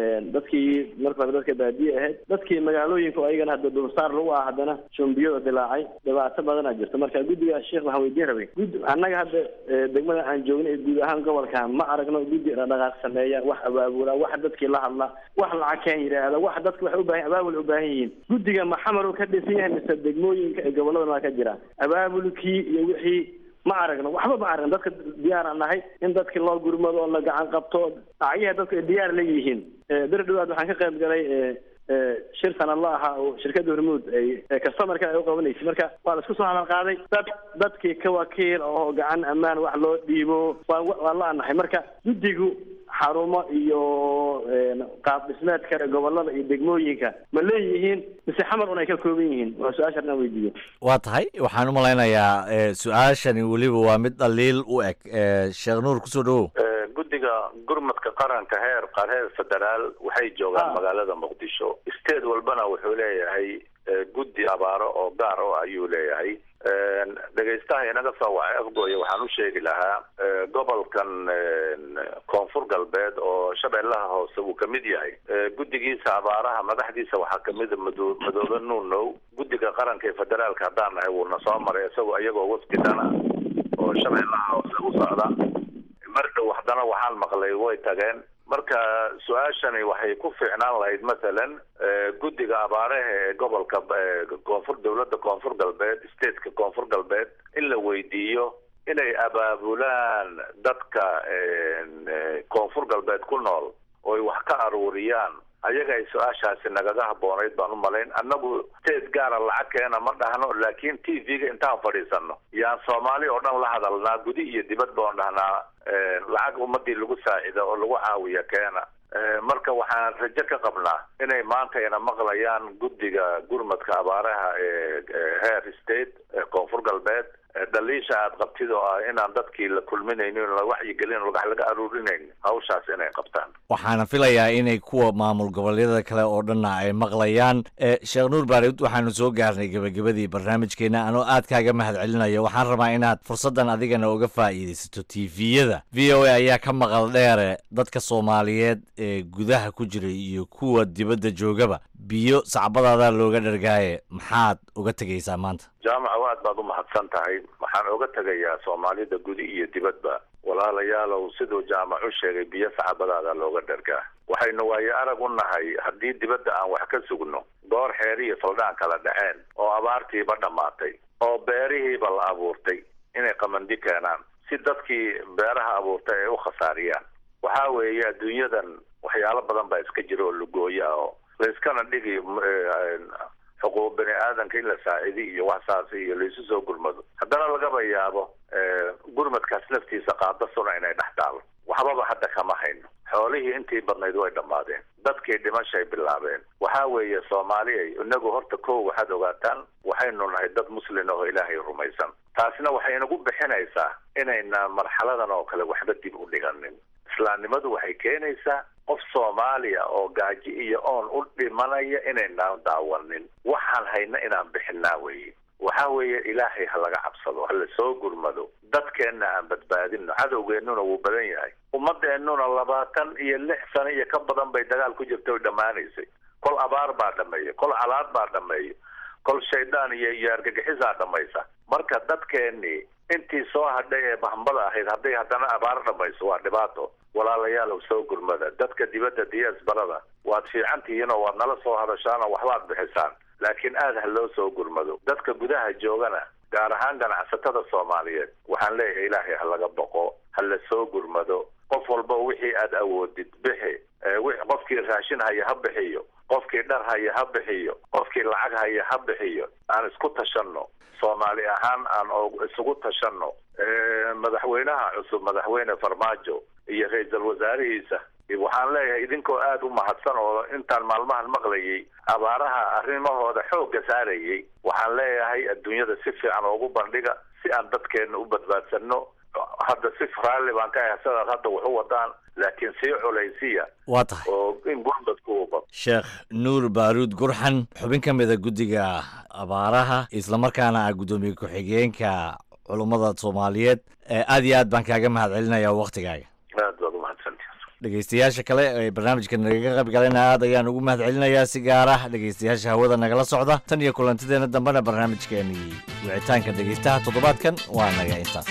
dadkii marka hore dadka baadiye ahayd dadkii magaalooyinka oo ayagana hadda dulsaar lagu ah haddana shumbiyada dilaacay dhibaato badanaa jirta marka guddiga sheekh waxaan weydiin rabay gud annaga hadda eh, degmada aan joogno ee guud ahaan gobolka ma aragno guddi dhaqdhaqaaq sameeya wax abaabula wax dadkii la hadla wax lacag keen yidhaahda wax dadka waxay u baahan abaabul u baahan yihiin guddiga ma xamar uu ka dhisan yahay mise degmooyinka ee gobolladan waa ka jira abaabulkii iyo wixii ma aragno waxba ma aragno dadka diyaar aan nahay in dadki loo gurmado oo la gacan qabto dhacyaha dadku ay diyaar la yihiin Eh, bir dhawaad waxaan ka qayb galay eh, eh, shir sanadla ahaa oo shirkadda hormuud ay ee customerka ay u qabanaysay marka waa la isku soo hadal qaaday dad dadkii ka wakiil oo gacan ammaan wax loo dhiibo waan waan la anahay marka guddigu xarumo iyo een, qaab dhismeedka gobolada iyo degmooyinka ma leeyihiin mise xamar un ay ka kooban yihiin waa su-aasha dhan weydiiyo waa tahay waxaan u malaynayaa eh, su-aashani weliba waa mid dhaliil u eg Eh, sheekh nuur kusoo dhowow Eh, guddiga gurmadka qaranka heer qareer federaal waxay joogaan Ah. magaalada muqdisho state walbana wuxuu leeyahay eh, guddi abaaro oo gaar oo ayuu leeyahay En, dhegaystaha inaga soo wacay afgooye waxaan u sheegi lahaa eh, gobolkan en, koonfur galbeed oo shabeellaha hoose uu kamid yahay Eh, guddigiisa abaaraha madaxdiisa waxaa kamida mado- madoobe nuunow guddiga qaranka ee federaalka haddaan nahay wuuna soo maray isagoo iyagoo wafdidana oo shabeellaha hoose u socda mar dhow haddana waxaan maqlay way tageen marka su-aashani waxay ku fiicnaan lahayd masalan eh, guddiga abaaraha ee gobolka eh, koonfur dowladda koonfur galbeed stateka koonfur galbeed in la weydiiyo inay abaabulaan dadka en, eh, koonfur galbeed ku nool oo ay wax ka aruuriyaan ayaga ay su-aashaasi nagaga habboonayd baan u malayn annagu state gaara lacag keena ma dhahno laakiin t v-ga intaan fadhiisano yaan soomaali oo dhan la hadalnaa gudi iyo dibadba oon dhahnaa eh, lacag ummadii lagu saacida oo lagu caawiya keena Eh, marka waxaan rajo ka qabnaa inay maanta ina maqlayaan guddiga gurmadka abaaraha ee ee heer state ee koonfur galbeed Eh, dhaliisha aad qabtid oo ah inaan dadkii la kulminaynin la wacyigelin wax laga aruurinayn hawshaas inay qabtaan waxaana filayaa inay kuwa maamul goboleedyada kale oo dhanna ay maqlayaan Eh, sheekh nuur baarid waxaanu soo gaarnay gebagabadii barnaamijkeena anoo aad kaaga mahad celinayo waxaan rabaa inaad fursaddan adigana uga faa'iidaysato tviyada v o a ayaa ka maqal dheere dadka soomaaliyeed ee gudaha ku jiray iyo kuwa dibadda joogaba biyo sacbadaada looga dhargaaye maxaad uga tegaysaa maanta jaamaca aad baad u mahadsan tahay waxaan oga tegayaa soomaalida gudi iyo dibadba walaalayaalow siduu jaamac u sheegay biyo sacabadaada looga dhargaa waxaynu waayo arag u nahay haddii dibadda aan wax ka sugno goor xeer iyo saldhaan kala dhaceen oo abaartiiba dhammaatay oo beerihiiba la abuurtay inay qamandi keenaan si dadkii beeraha abuurtay ay u khasaariyaan waxaa weeye adduunyadan waxyaalo badan baa iska jira oo lugooyo ah oo layskana dhigi xuquuq bani aadanka in la saacidi iyo wax saas iyo laisu soo gurmado haddana lagaba yaabo gurmadkaas laftiisa qaadasuna inay dhex taalo waxbaba hadda kama hayno xoolihii intii badnayd way dhammaadeen dadkii dhimashay bilaabeen waxaa weeye soomaaliya inagu horta kow waxaad ogaataan waxaynu nahay dad muslin oo ilaahay rumaysan taasina waxay inagu bixinaysaa inayna marxaladan oo kale waxba dib u dhiganin islaamnimadu waxay keenaysaa qof soomaaliya oo gaaji iyo oon u dhimanaya inaynaan daawanin waxaan hayna inaan bixinaa weeye waxa weeye ilaahay ha laga cabsado ha la soo gurmado dadkeenna aan badbaadino cadowgeennuna wuu badan yahay ummadeennuna labaatan iyo lix sano iyo ka badan bay dagaal ku jirta oy dhammaanaysay kol abaar baa dhameeya kol calaad baa dhameeya kol shaydaan iyo iyo argagixisaa dhamaysa marka dadkeennii intii soo hadhay ee bahambada ahayd hadday haddana abaar dhamayso waa dhibaato walaalayaalow soo gurmada dadka dibadda diyaas barada waad fiican tihiin oo waad nala soo hadashaan oo waxbaad bixisaan laakiin aada ha loo soo gurmado dadka gudaha joogana gaar ahaan ganacsatada soomaaliyeed waxaan leeyahay ilaahay ha laga boqo ha la soo gurmado qof walba wixii aad awoodid bixi qofkii raashin haya ha bixiyo qofkii dhar haya ha bixiyo qofkii lacag haya ha bixiyo aan isku tashanno soomaali ahaan aan isugu tashanno madaxweynaha cusub madaxweyne farmaajo iyo ra-iisul wasaarihiisa waxaan leeyahay idinkoo aada u mahadsan oo intaan maalmahan maqlayay abaaraha arrimahooda xoogga saarayay waxaan leeyahay adduunyada si fiican oogu bandhiga si aan dadkeenna u badbaadsanno hadda si raalli baan ka ahay sidaad hadda wax u wadaan laakiin sii culaysiya waa tahay oo in gurmadku u bado sheekh nuur baaruud gurxan xubin ka mida guddiga abaaraha islamarkaana ah guddoomiye ku-xigeenka culummada soomaaliyeed aad iyo aad baan kaaga mahad celinayaa waktigaaga aad baad umahadsantihi dhegeystayaasha kale ee barnaamijka nagaga qayb galayna aad ayaan ugu mahad celinayaa si gaar ah dhegeystayaasha hawada nagala socda tan iyo kulantideena dambena barnaamijkeenii wicitaanka dhegeystaha toddobaadkan waa naga intaas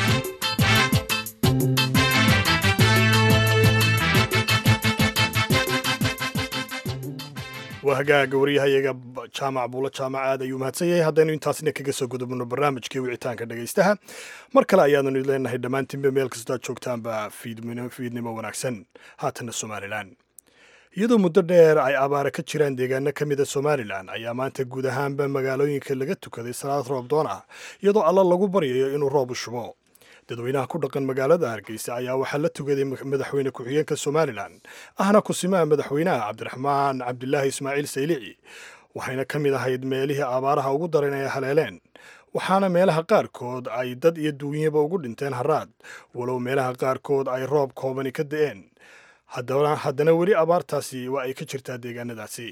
waa hagaaga waryahayaga jaamac buulo jaamac aad ayuu mahadsan yahay haddaynu intaasna kaga soo gudubno barnaamijkii wicitaanka dhegaystaha mar kale ayaanu idin leenahay dhammaantiinba meel kastoo aad joogtaanba fiidnimo wanaagsan haatana somalilan iyadoo muddo dheer ay abaara ka jiraan deegaano ka mida somalilan ayaa maanta guud ahaanba magaalooyinka laga tukaday salaad roob doon ah iyadoo alla lagu baryayo inuu roob u shubo dadweynaha ku dhaqan magaalada hargeysa ayaa waxaa la tugaday madaxweyne ku-xigeenka somalilan ahna kusimaha madaxweynaha cabdiraxmaan cabdilaahi ismaaciil saylici waxayna ka mid ahayd meelihii abaaraha ugu daran ay haleeleen waxaana meelaha qaarkood ay dad iyo duunyaba ugu dhinteen haraad walow meelaha qaarkood ay roob koobani ka da'een haddana weli abaartaasi waa ay ka jirtaa deegaanadaasi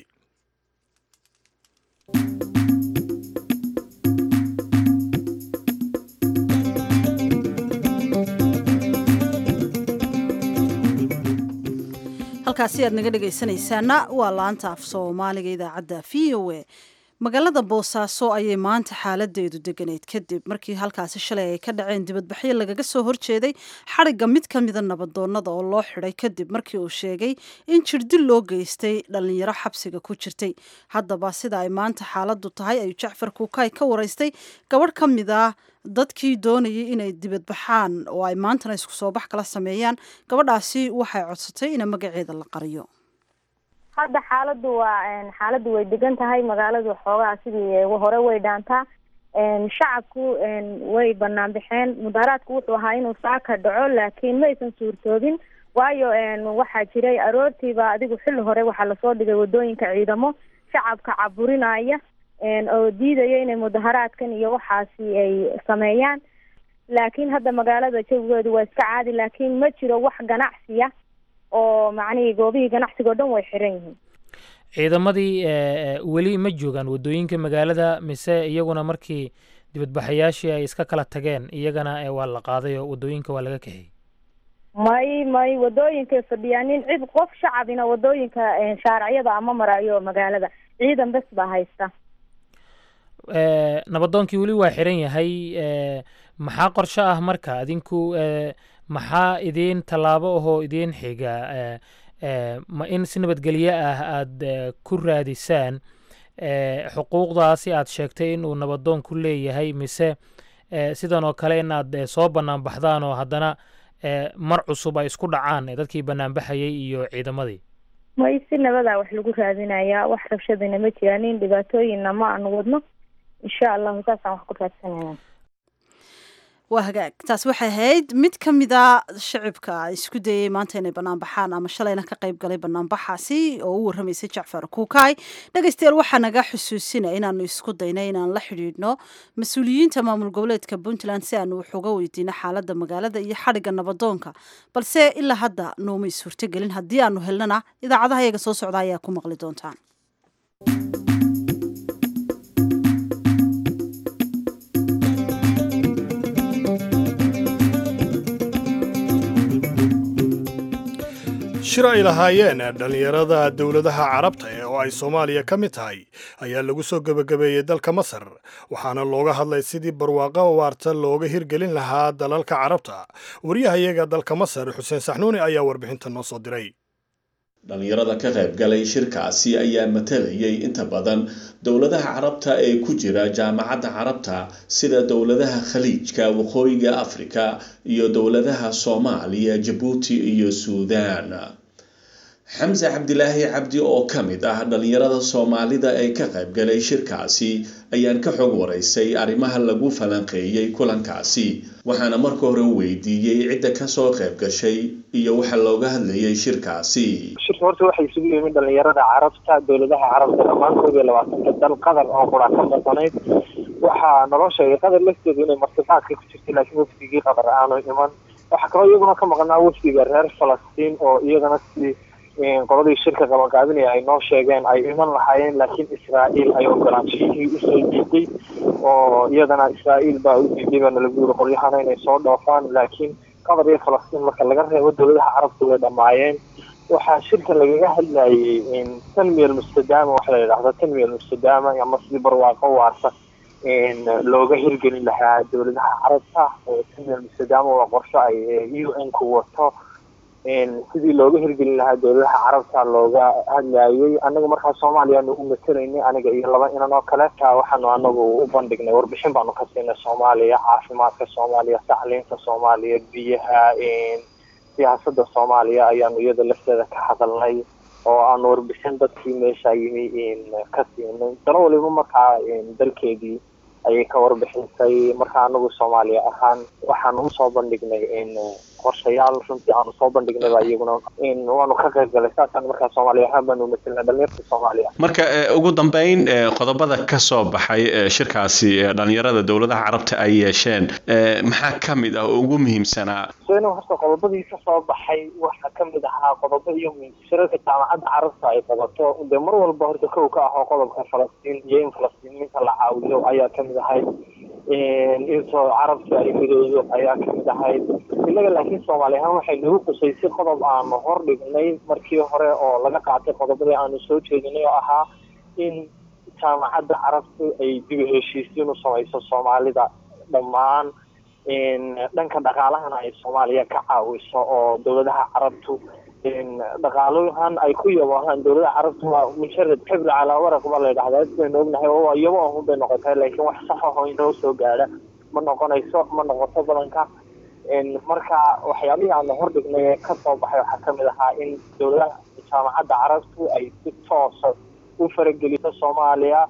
halkaasi aad naga dhegaysanaysaana waa laanta af soomaaliga idaacadda v o a magaalada boosaaso ayay maanta xaaladeedu deganeyd kadib markii halkaasi shalay ay ka dhaceen dibadbaxyo lagaga soo horjeeday xadhigga mid ka mida nabadoonnada oo loo xidhay kadib markii uu sheegay in jirdil loo geystay dhallinyaro xabsiga ku jirtay haddaba sida ay maanta xaaladdu tahay ayuu jacfar kuukay ka waraystay gabadh ka mid ah dadkii doonayay inay dibadbaxaan oo ay maantana isku soo bax kala sameeyaan gabadhaasi waxay codsatay in magaceeda la qariyo hadda xaaladu waa xaaladdu way degan tahay magaaladu xoogaa sidii hore way dhaantaa shacabku way banaan baxeen mudaharaadku wuxuu ahaa inuu saaka dhaco laakiin ma aysan suurtoobin waayo waxaa jiray aroortiiba adigu xilli hore waxaa lasoo dhigay wadooyinka ciidamo shacabka caburinaya oo diidaya inay mudaharaadkan iyo waxaasi ay sameeyaan laakiin hadda magaalada jawigeedu waa iska caadi laakiin ma jiro wax ganacsiya oo macnihii goobihii ganacsiga o dhan way xiran yihiin ciidamadii weli ma joogaan waddooyinka magaalada mise iyaguna markii dibadbaxayaashii ay iska kala tageen iyagana waa la qaaday oo waddooyinka waa laga kaxiyey may may waddooyinkay fadhiyaan nin cid qof shacabina waddooyinka shaaracyada ama marayo magaalada ciidan bes baa haysta nabadoonkii weli waa xiran yahay maxaa qorsho ah marka adinku maxaa idiin tallaabo ahoo idiin xiga ma in si nabadgelyo ah aada ku raadisaan xuquuqdaasi aad sheegtay inuu nabadoonku leeyahay mise sidan oo kale in aad soo bannaan baxdaan oo haddana mar cusub ay isku dhacaan dadkii bannaan baxayay iyo ciidamadii may si nabadaa wax lagu raadinayaa wax rabshadina ma jiraanin dhibaatooyinna ma aanu wadno insha allahu saasaan wax ku raadsanayna waa hagaag taas waxay ahayd mid ka mida shacibka isku dayay maanta inay bannaan baxaan ama shalayna ka qayb galay banaanbaxaasi oo u warramaysay jacfar kuukaay dhegaystayaal waxaa naga xusuusinaya inaanu isku daynay inaan la xidhiidhno mas-uuliyiinta maamul goboleedka puntland si aanu wax uga weydiino xaaladda magaalada iyo xadhigga nabadoonka balse ilaa hadda noomay suurtogelin haddii aanu helnana idaacadaha iyaga soo socda ayaa ku maqli doontaan shir ay lahaayeen dhallinyarada dowladaha carabta ee oo ay soomaaliya ka mid tahay ayaa lagu soo gebagabeeyey dalka masar waxaana looga hadlay sidii barwaaqo waarta looga hirgelin lahaa dalalka carabta waryahayaga dalka masar xuseen saxnuuni ayaa warbixinta noo soo diray dhallinyarada ka qayb galay shirkaasi ayaa matalayay inta badan dowladaha carabta ee ku jira jaamacadda carabta sida dowladaha khaliijka waqooyiga afrika iyo dowladaha soomaaliya jabuuti iyo suudaan xamse cabdilaahi cabdi oo ka mid ah dhallinyarada soomaalida ee ka qayb galay shirkaasi ayaan ka xog waraysay arrimaha lagu falanqeeyey kulankaasi waxaana marka hore weydiiyey cidda kasoo qayb gashay iyo waxa looga hadlayay shirkaasi shirka horta waxay isugu yimid dhalinyarada carabta dowladaha carabta dhammaantood iyo labaatanka dal qatar oo qura ka maqanayd waxaa naloo sheegay qatar lafteedu inay martiqaadka ku jirtay laakiin wafdigii qatar aanu iman waxaa kaloo iyaguna ka maqnaa wafdiga reer falastiin oo iyagana si qoladii shirka qabanqaabinaya ay noo sheegeen ay iman lahaayeen laakiin israa'iil ay ogolaanshihii usoo diiday oo iyadana israa'iil baa u diiday baana lagu yiri qolyahana inay soo dhoofaan laakiin qatar iyo falastiin marka laga reebo dowladaha carabta way dhammaayeen waxaa shirka lagaga hadlayay tanmiya almustadaama waxa la yidhahda tanmiya almustadaama ama sidii barwaaqo waarta looga hirgelin lahaa dowladaha carabta tanmiya almustadaama waa qorsho ay u n ku wato sidii looga hirgelin lahaa dowladaha carabta looga hadlayay anaga markaa soomaaliyaanu u matelaynay aniga iyo laba inan oo kale waxaanu anagu u bandhignay warbixin baanu ka siinay soomaaliya caafimaadka soomaaliya tacliinta soomaaliya biyaha siyaasada soomaaliya ayaanu iyada lafteeda ka hadalnay oo aanu warbixin dadkii meesha yimi ka siinay dalo waliba markaa dalkeedii ayay ka warbixisay marka anagu soomaaliya ahaan waxaanu usoo bandhignay qorshayaal runtii aanu soo bandhignayba iyaguna waanu ka qayb galay saasaan markaa soomaaliya ahaan baanu matelnay dhalinyarta soomaaliya marka ugu dambeyn qodobada ka soo baxay shirkaasi dhalinyarada dowladaha carabta ay yeesheen maxaa ka mid ah oo ugu muhiimsanaa sena horta qodobadii ka soo baxay waxaa ka mid ahaa qodobo iyo shirarka jaamacadda carabta ay qabato dee mar walba horta kow ka ahoo qodobka falastiin iyo in falastiiniinta la caawiyo ayaa kamid ahayd intoo carabta ay midoodo ayaa kamid ahayd inaga laakiin soomaali ahaan waxay nagu qusaysay qodob aanu hor dhignay markii hore oo laga qaatay qodobadii aanu soo jeedinay oo ahaa in jaamacadda carabtu ay dib u heshiisiin u samayso soomaalida dhammaan dhanka dhaqaalahana ay soomaaliya ka caawiso oo dowladaha carabtu dhaqaalahan ay ku yaboohaan dowladaha carabtu waa mujarad xibri calaa waraq baa la yidhahdaa sidaynu ognahay oo yabo ahun bay noqotay laakiin wax sax aho inoo soo gaadha ma noqonayso ma noqoto badanka marka waxyaabihii aanu hordhignay ee kasoo baxay waxaa kamid ahaa in dowladaha jaamacadda carabtu ay si toosa u farageliso soomaaliya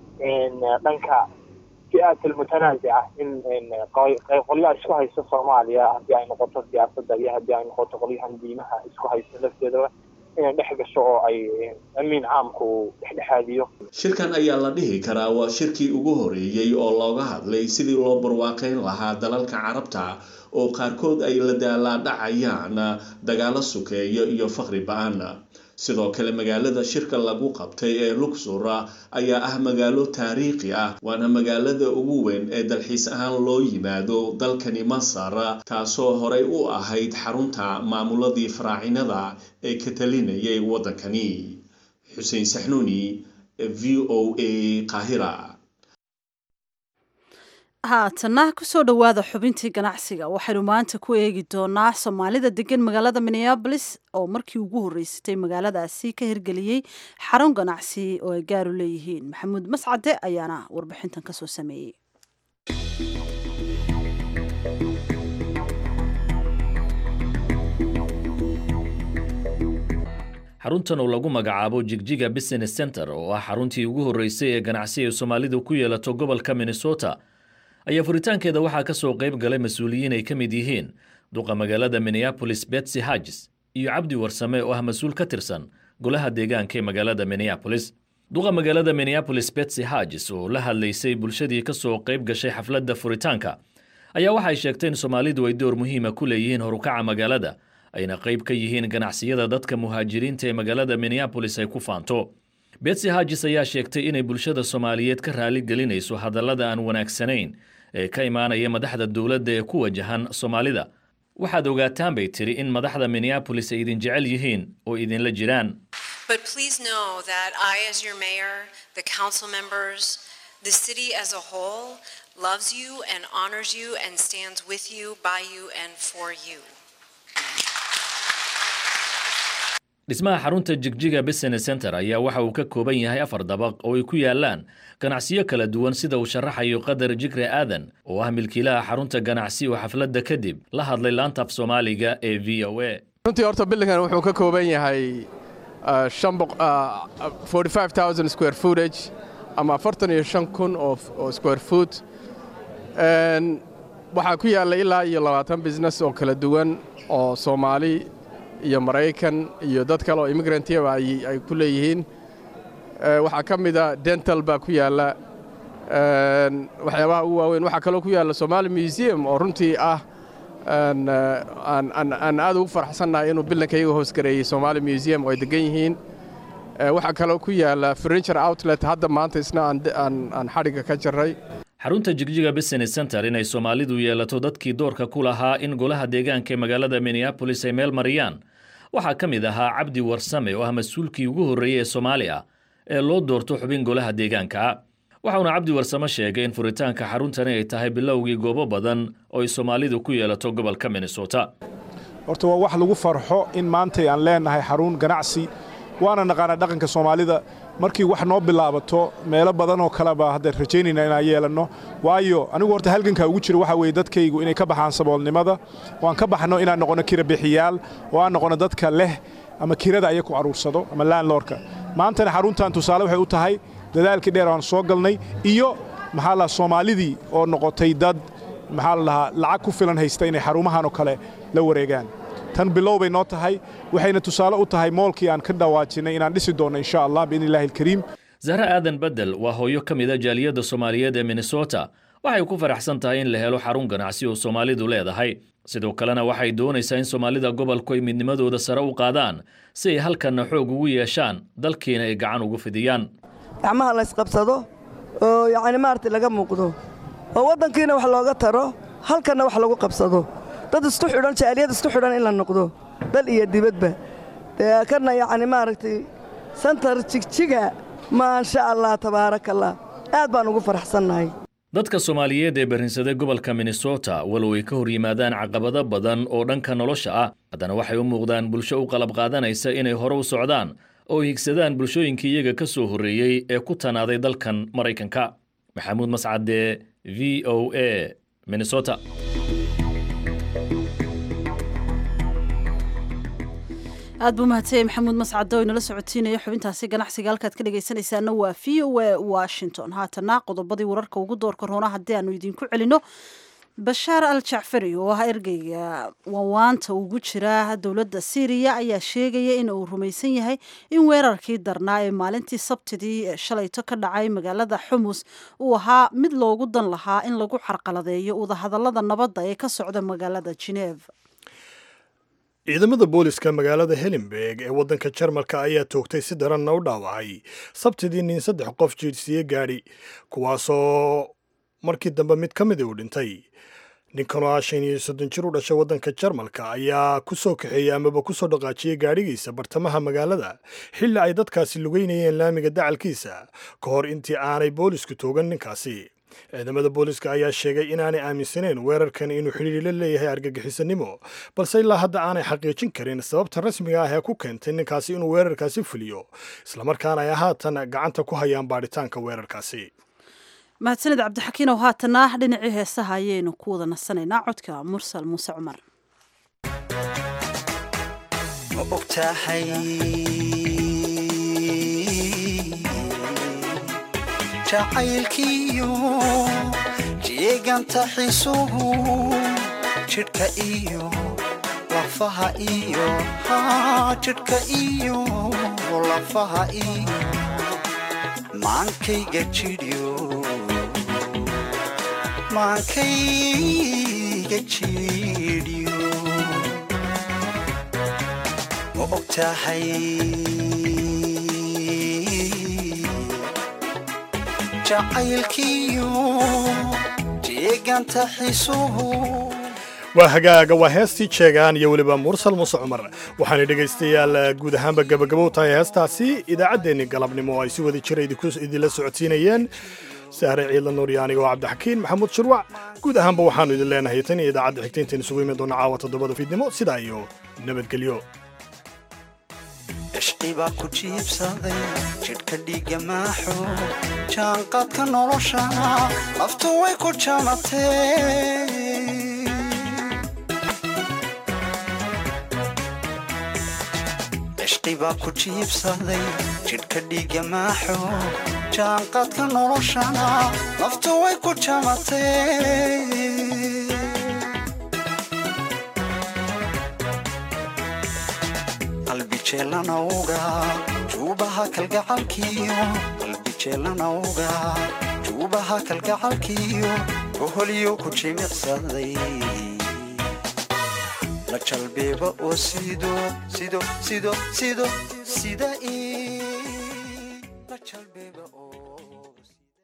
dhanka fi-aat almutanaasica in qolyaha isku haysta soomaaliya haddii ay noqoto siyaasadda iyo haddii ay noqoto qolyahan diimaha isku haysta lafteedaba inay dhex gasho oo ay amiin caamku dhexdhexaadiyo shirkan ayaa la dhihi karaa waa shirkii ugu horeeyey oo looga hadlay sidii loo barwaaqeyn lahaa dalalka carabta oo qaarkood ay la daalaadhacayaan dagaalo sukeeyo iyo faqri ba-an sidoo kale magaalada shirka lagu qabtay ee luxor ayaa ah magaalo taariikhi ah waana magaalada ugu weyn ee dalxiis ahaan loo yimaado dalkani masar taasoo horey u ahayd xarunta maamuladii faraacinada ee ka talinayay waddankani xuseen saxnuuni v o a qaahira haatana kusoo dhowaada xubintii ganacsiga waxaynu maanta ku eegi doonaa soomaalida degan magaalada minneabolis oo markii ugu horreysatay magaaladaasi ka hirgeliyey xarun ganacsi oo ay gaaru leeyihiin maxamuud mascade ayaana warbixintan kasoo sameeyey xaruntan oo lagu magacaabo jigjiga business center oo ah xaruntii ugu horreysay ee ganacsi ay soomaalidu ku yeelato gobolka minnesota ayaa furitaankeeda waxaa ka soo qayb galay mas-uuliyiin ay ka mid yihiin duqa magaalada minneapolis betsy hagis iyo cabdi warsame oo ah mas-uul ka tirsan golaha deegaanka ee magaalada minneapolis duqa magaalada minneapolis betsy hagis oo la hadlaysay bulshadii ka soo qayb gashay xafladda furitaanka ayaa waxay sheegtay in soomaalidu ay door muhiima ku leeyihiin horukaca magaalada ayna qayb ka yihiin ganacsiyada dadka muhaajiriinta ee magaalada minneapolis ay ku faanto betsy hagis ayaa sheegtay inay bulshada soomaaliyeed ka raali gelinayso hadallada aan wanaagsanayn ee ka imaanaya madaxda dowladda ee ku wajahan soomaalida waxaad ogaataan bay tiri in madaxda minneapolis ay idin jecel yihiin oo idinla jiraan But please know that I, as your mayor, the council members, the city as a whole, loves you and honors you and stands with you, by you, and for you. dhismaha xarunta jigjiga business center ayaa waxa uu ka kooban yahay afar dabaq oo ay ku yaalaan ganacsiyo kala duwan sida uu sharaxayo qadar jikre aadan oo ah milkiilaha xarunta ganacsi oo xafladda kadib la hadlay laanta af soomaaliga ee v o a runtii horta bildingan wuxuu ka kooban yahay square footage ama afartan iyo shan kun oo square foot waxaa ku yaalla ilaa iyo labaatan business oo kala duwan oo soomaali iyo maraykan iyo dad kale oo immigrantiyaba ay ku leeyihiin waxaa ka mida dental baa ku yaalla waxyaabaha ugu waaweyn waxaa kaloo ku yaalla somaali museum oo runtii ah aan aad ugu faraxsannahay inuu bilanka iyaga hoosgareeyey somaali museum oo ay degan yihiin waxaa kaloo ku yaalla furniture outlet hadda maanta isna aan xadhigga ka jarray xarunta jigjiga business center inay soomaalidu yeelato dadkii doorka ku lahaa in golaha deegaanka ee magaalada minneapolis ay meel mariyaan waxaa ka mid ahaa cabdi warsame oo ah mas-uulkii ugu horreeyey ee soomaaliya ee loo doorto xubin golaha deegaanka waxauna cabdi warsame sheegay in furitaanka xaruntani ay tahay bilowgii goobo badan oo ay soomaalidu ku yeelato gobolka minnesota horta waa wax lagu farxo in maantay aan leenahay xarun ganacsi waana naqaanaa dhaqanka soomaalida markii wax noo bilaabato meelo badan oo kaleba hadda rajaynayna inaan yeelanno waayo anigu horta halgankaa ugu jira waxaa weeye dadkaygu inay ka baxaan saboolnimada oo aan ka baxno inaan noqonno kirabixiyaal oo aan noqonno dadka leh ama kirada aya ku caruursado ama laanloorka maantana xaruntan tusaale waxay u tahay dadaalkii dheer aan soo galnay iyo maxaa la soomaalidii oo noqotay dad maxaa la dhahaa lacag ku filan haysta inay xarumahan oo kale la wareegaan tan bilow bay noo tahay waxayna tusaale u tahay moolkii aan ka dhawaajinay inaan dhisi doonno insha allah biidni illahi alkariim zahra aadan bedel waa hooyo ka mid a jaaliyadda soomaaliyeed ee minnesota waxay ku faraxsan tahay in la helo xarun ganacsi oo soomaalidu leedahay sidoo kalena waxay doonaysaa in soomaalida gobolku ay midnimadooda sare u qaadaan si ay halkanna xoog ugu yeeshaan dalkiina ay gacan ugu fidiyaan gacmaha laysqabsado oo yacni maaragtay laga muuqdo oo waddankiina wax looga taro halkanna wax lagu qabsado dad isku xidhan jaaliyad isku xidhan in la noqdo dal iyo dibadba dee kana yacni maaragtay santar jigjiga maasha allah tabaarakallah aad baan ugu faraxsannahay dadka soomaaliyeed ee barrinsaday gobolka minnesota walow ay ka hor yimaadaan caqabado badan oo dhanka nolosha ah haddana waxay u muuqdaan bulsho u qalab qaadanaysa inay hore u socdaan oo higsadaan bulshooyinkii iyaga ka soo horreeyey ee ku tanaaday dalkan maraykanka maxamuud mascade v o a minnesota aad buu mahadsanyay maxamuud mascade oo inala socotiinaya xubintaasi ganacsiga halkaad ka dhegaysanaysaana waa v o a washington haatana qodobadii wararka ugu doorka roona haddii aanu idinku celino bashaar al jacfari oo ah ergeyga wawaanta ugu jira dowladda syriya ayaa sheegaya in uu rumaysan yahay in weerarkii darnaa ee maalintii sabtidii ee shalayto ka dhacay magaalada xumus uu ahaa mid loogu dan lahaa in lagu carqaladeeyo wadahadalada nabadda ee ka socda magaalada geneef ciidamada booliska magaalada helenberg ee waddanka jarmalka ayaa toogtay si daranna u dhaawacay sabtidii nin saddex qof jiirsiye gaadhi kuwaasoo markii dambe mid ka mida uu dhintay ninkanoo ah shan iyo soddon jir u dhashay waddanka jarmalka ayaa ku soo kaxeeyey amaba ku soo dhaqaajiyey gaadhigiisa bartamaha magaalada xilli ay dadkaasi lugeynayeen laamiga dacalkiisa ka hor intii aanay boolisku toogan ninkaasi ciidamada booliska ayaa sheegay inaanay aaminsaneyn weerarkan inuu xidhiiri la leeyahay argagixisanimo balse ilaa hadda aanay xaqiijin karin sababta rasmiga ah ee ku keentay ninkaasi inuu weerarkaasi fuliyo islamarkaana ay haatan gacanta ku hayaan baadhitaanka weerarkaasi mahadsanid cabdixakiin oo haatana dhinacii heesaha ayaynu ku wada nasanaynaa codka mursal muuse cumar ogtahay jacaylkiiyo jeeganta xisuhu jidhka iyo lafaha iyo jidhka iyo lafaha iyo maankayga jidhyo maankayga jidhyo ma og tahay jacaylkiiyo jeeganta xisuhu waa hagaaga waa heestii jeegaan iyo weliba mursal muuse cumar waxaana dhegaystayaal guud ahaanba gabagabow tahay heestaasi idaacaddeenni galabnimo oo ay si wada jira idinla socodsiinayeen sahre ciidla nuuriya aniga oo cabdixakiin maxamuud shirwac guud ahaanba waxaannu idin leenahay tan iyo idaacadda xigta intayn isugu imi doona caawa toddobada fiidnimo sidaa iyo nabadgelyo cishqibaa ku jiibsaday jidhka dhiigga maaxo jaanqaadka nolosha naftu way ku jamatee cishqibaa ku jiibsaday jidhka dhiigga maaxo jaanqaadka noloshana naftu way ku jamatee qalbijeelanawga juubaha kalgacalkiyo qalbijeelanawga juubaha kalgacalkiyo boholyo ku jimicsaday la jalbeeba oo sido sido sido sido sida ii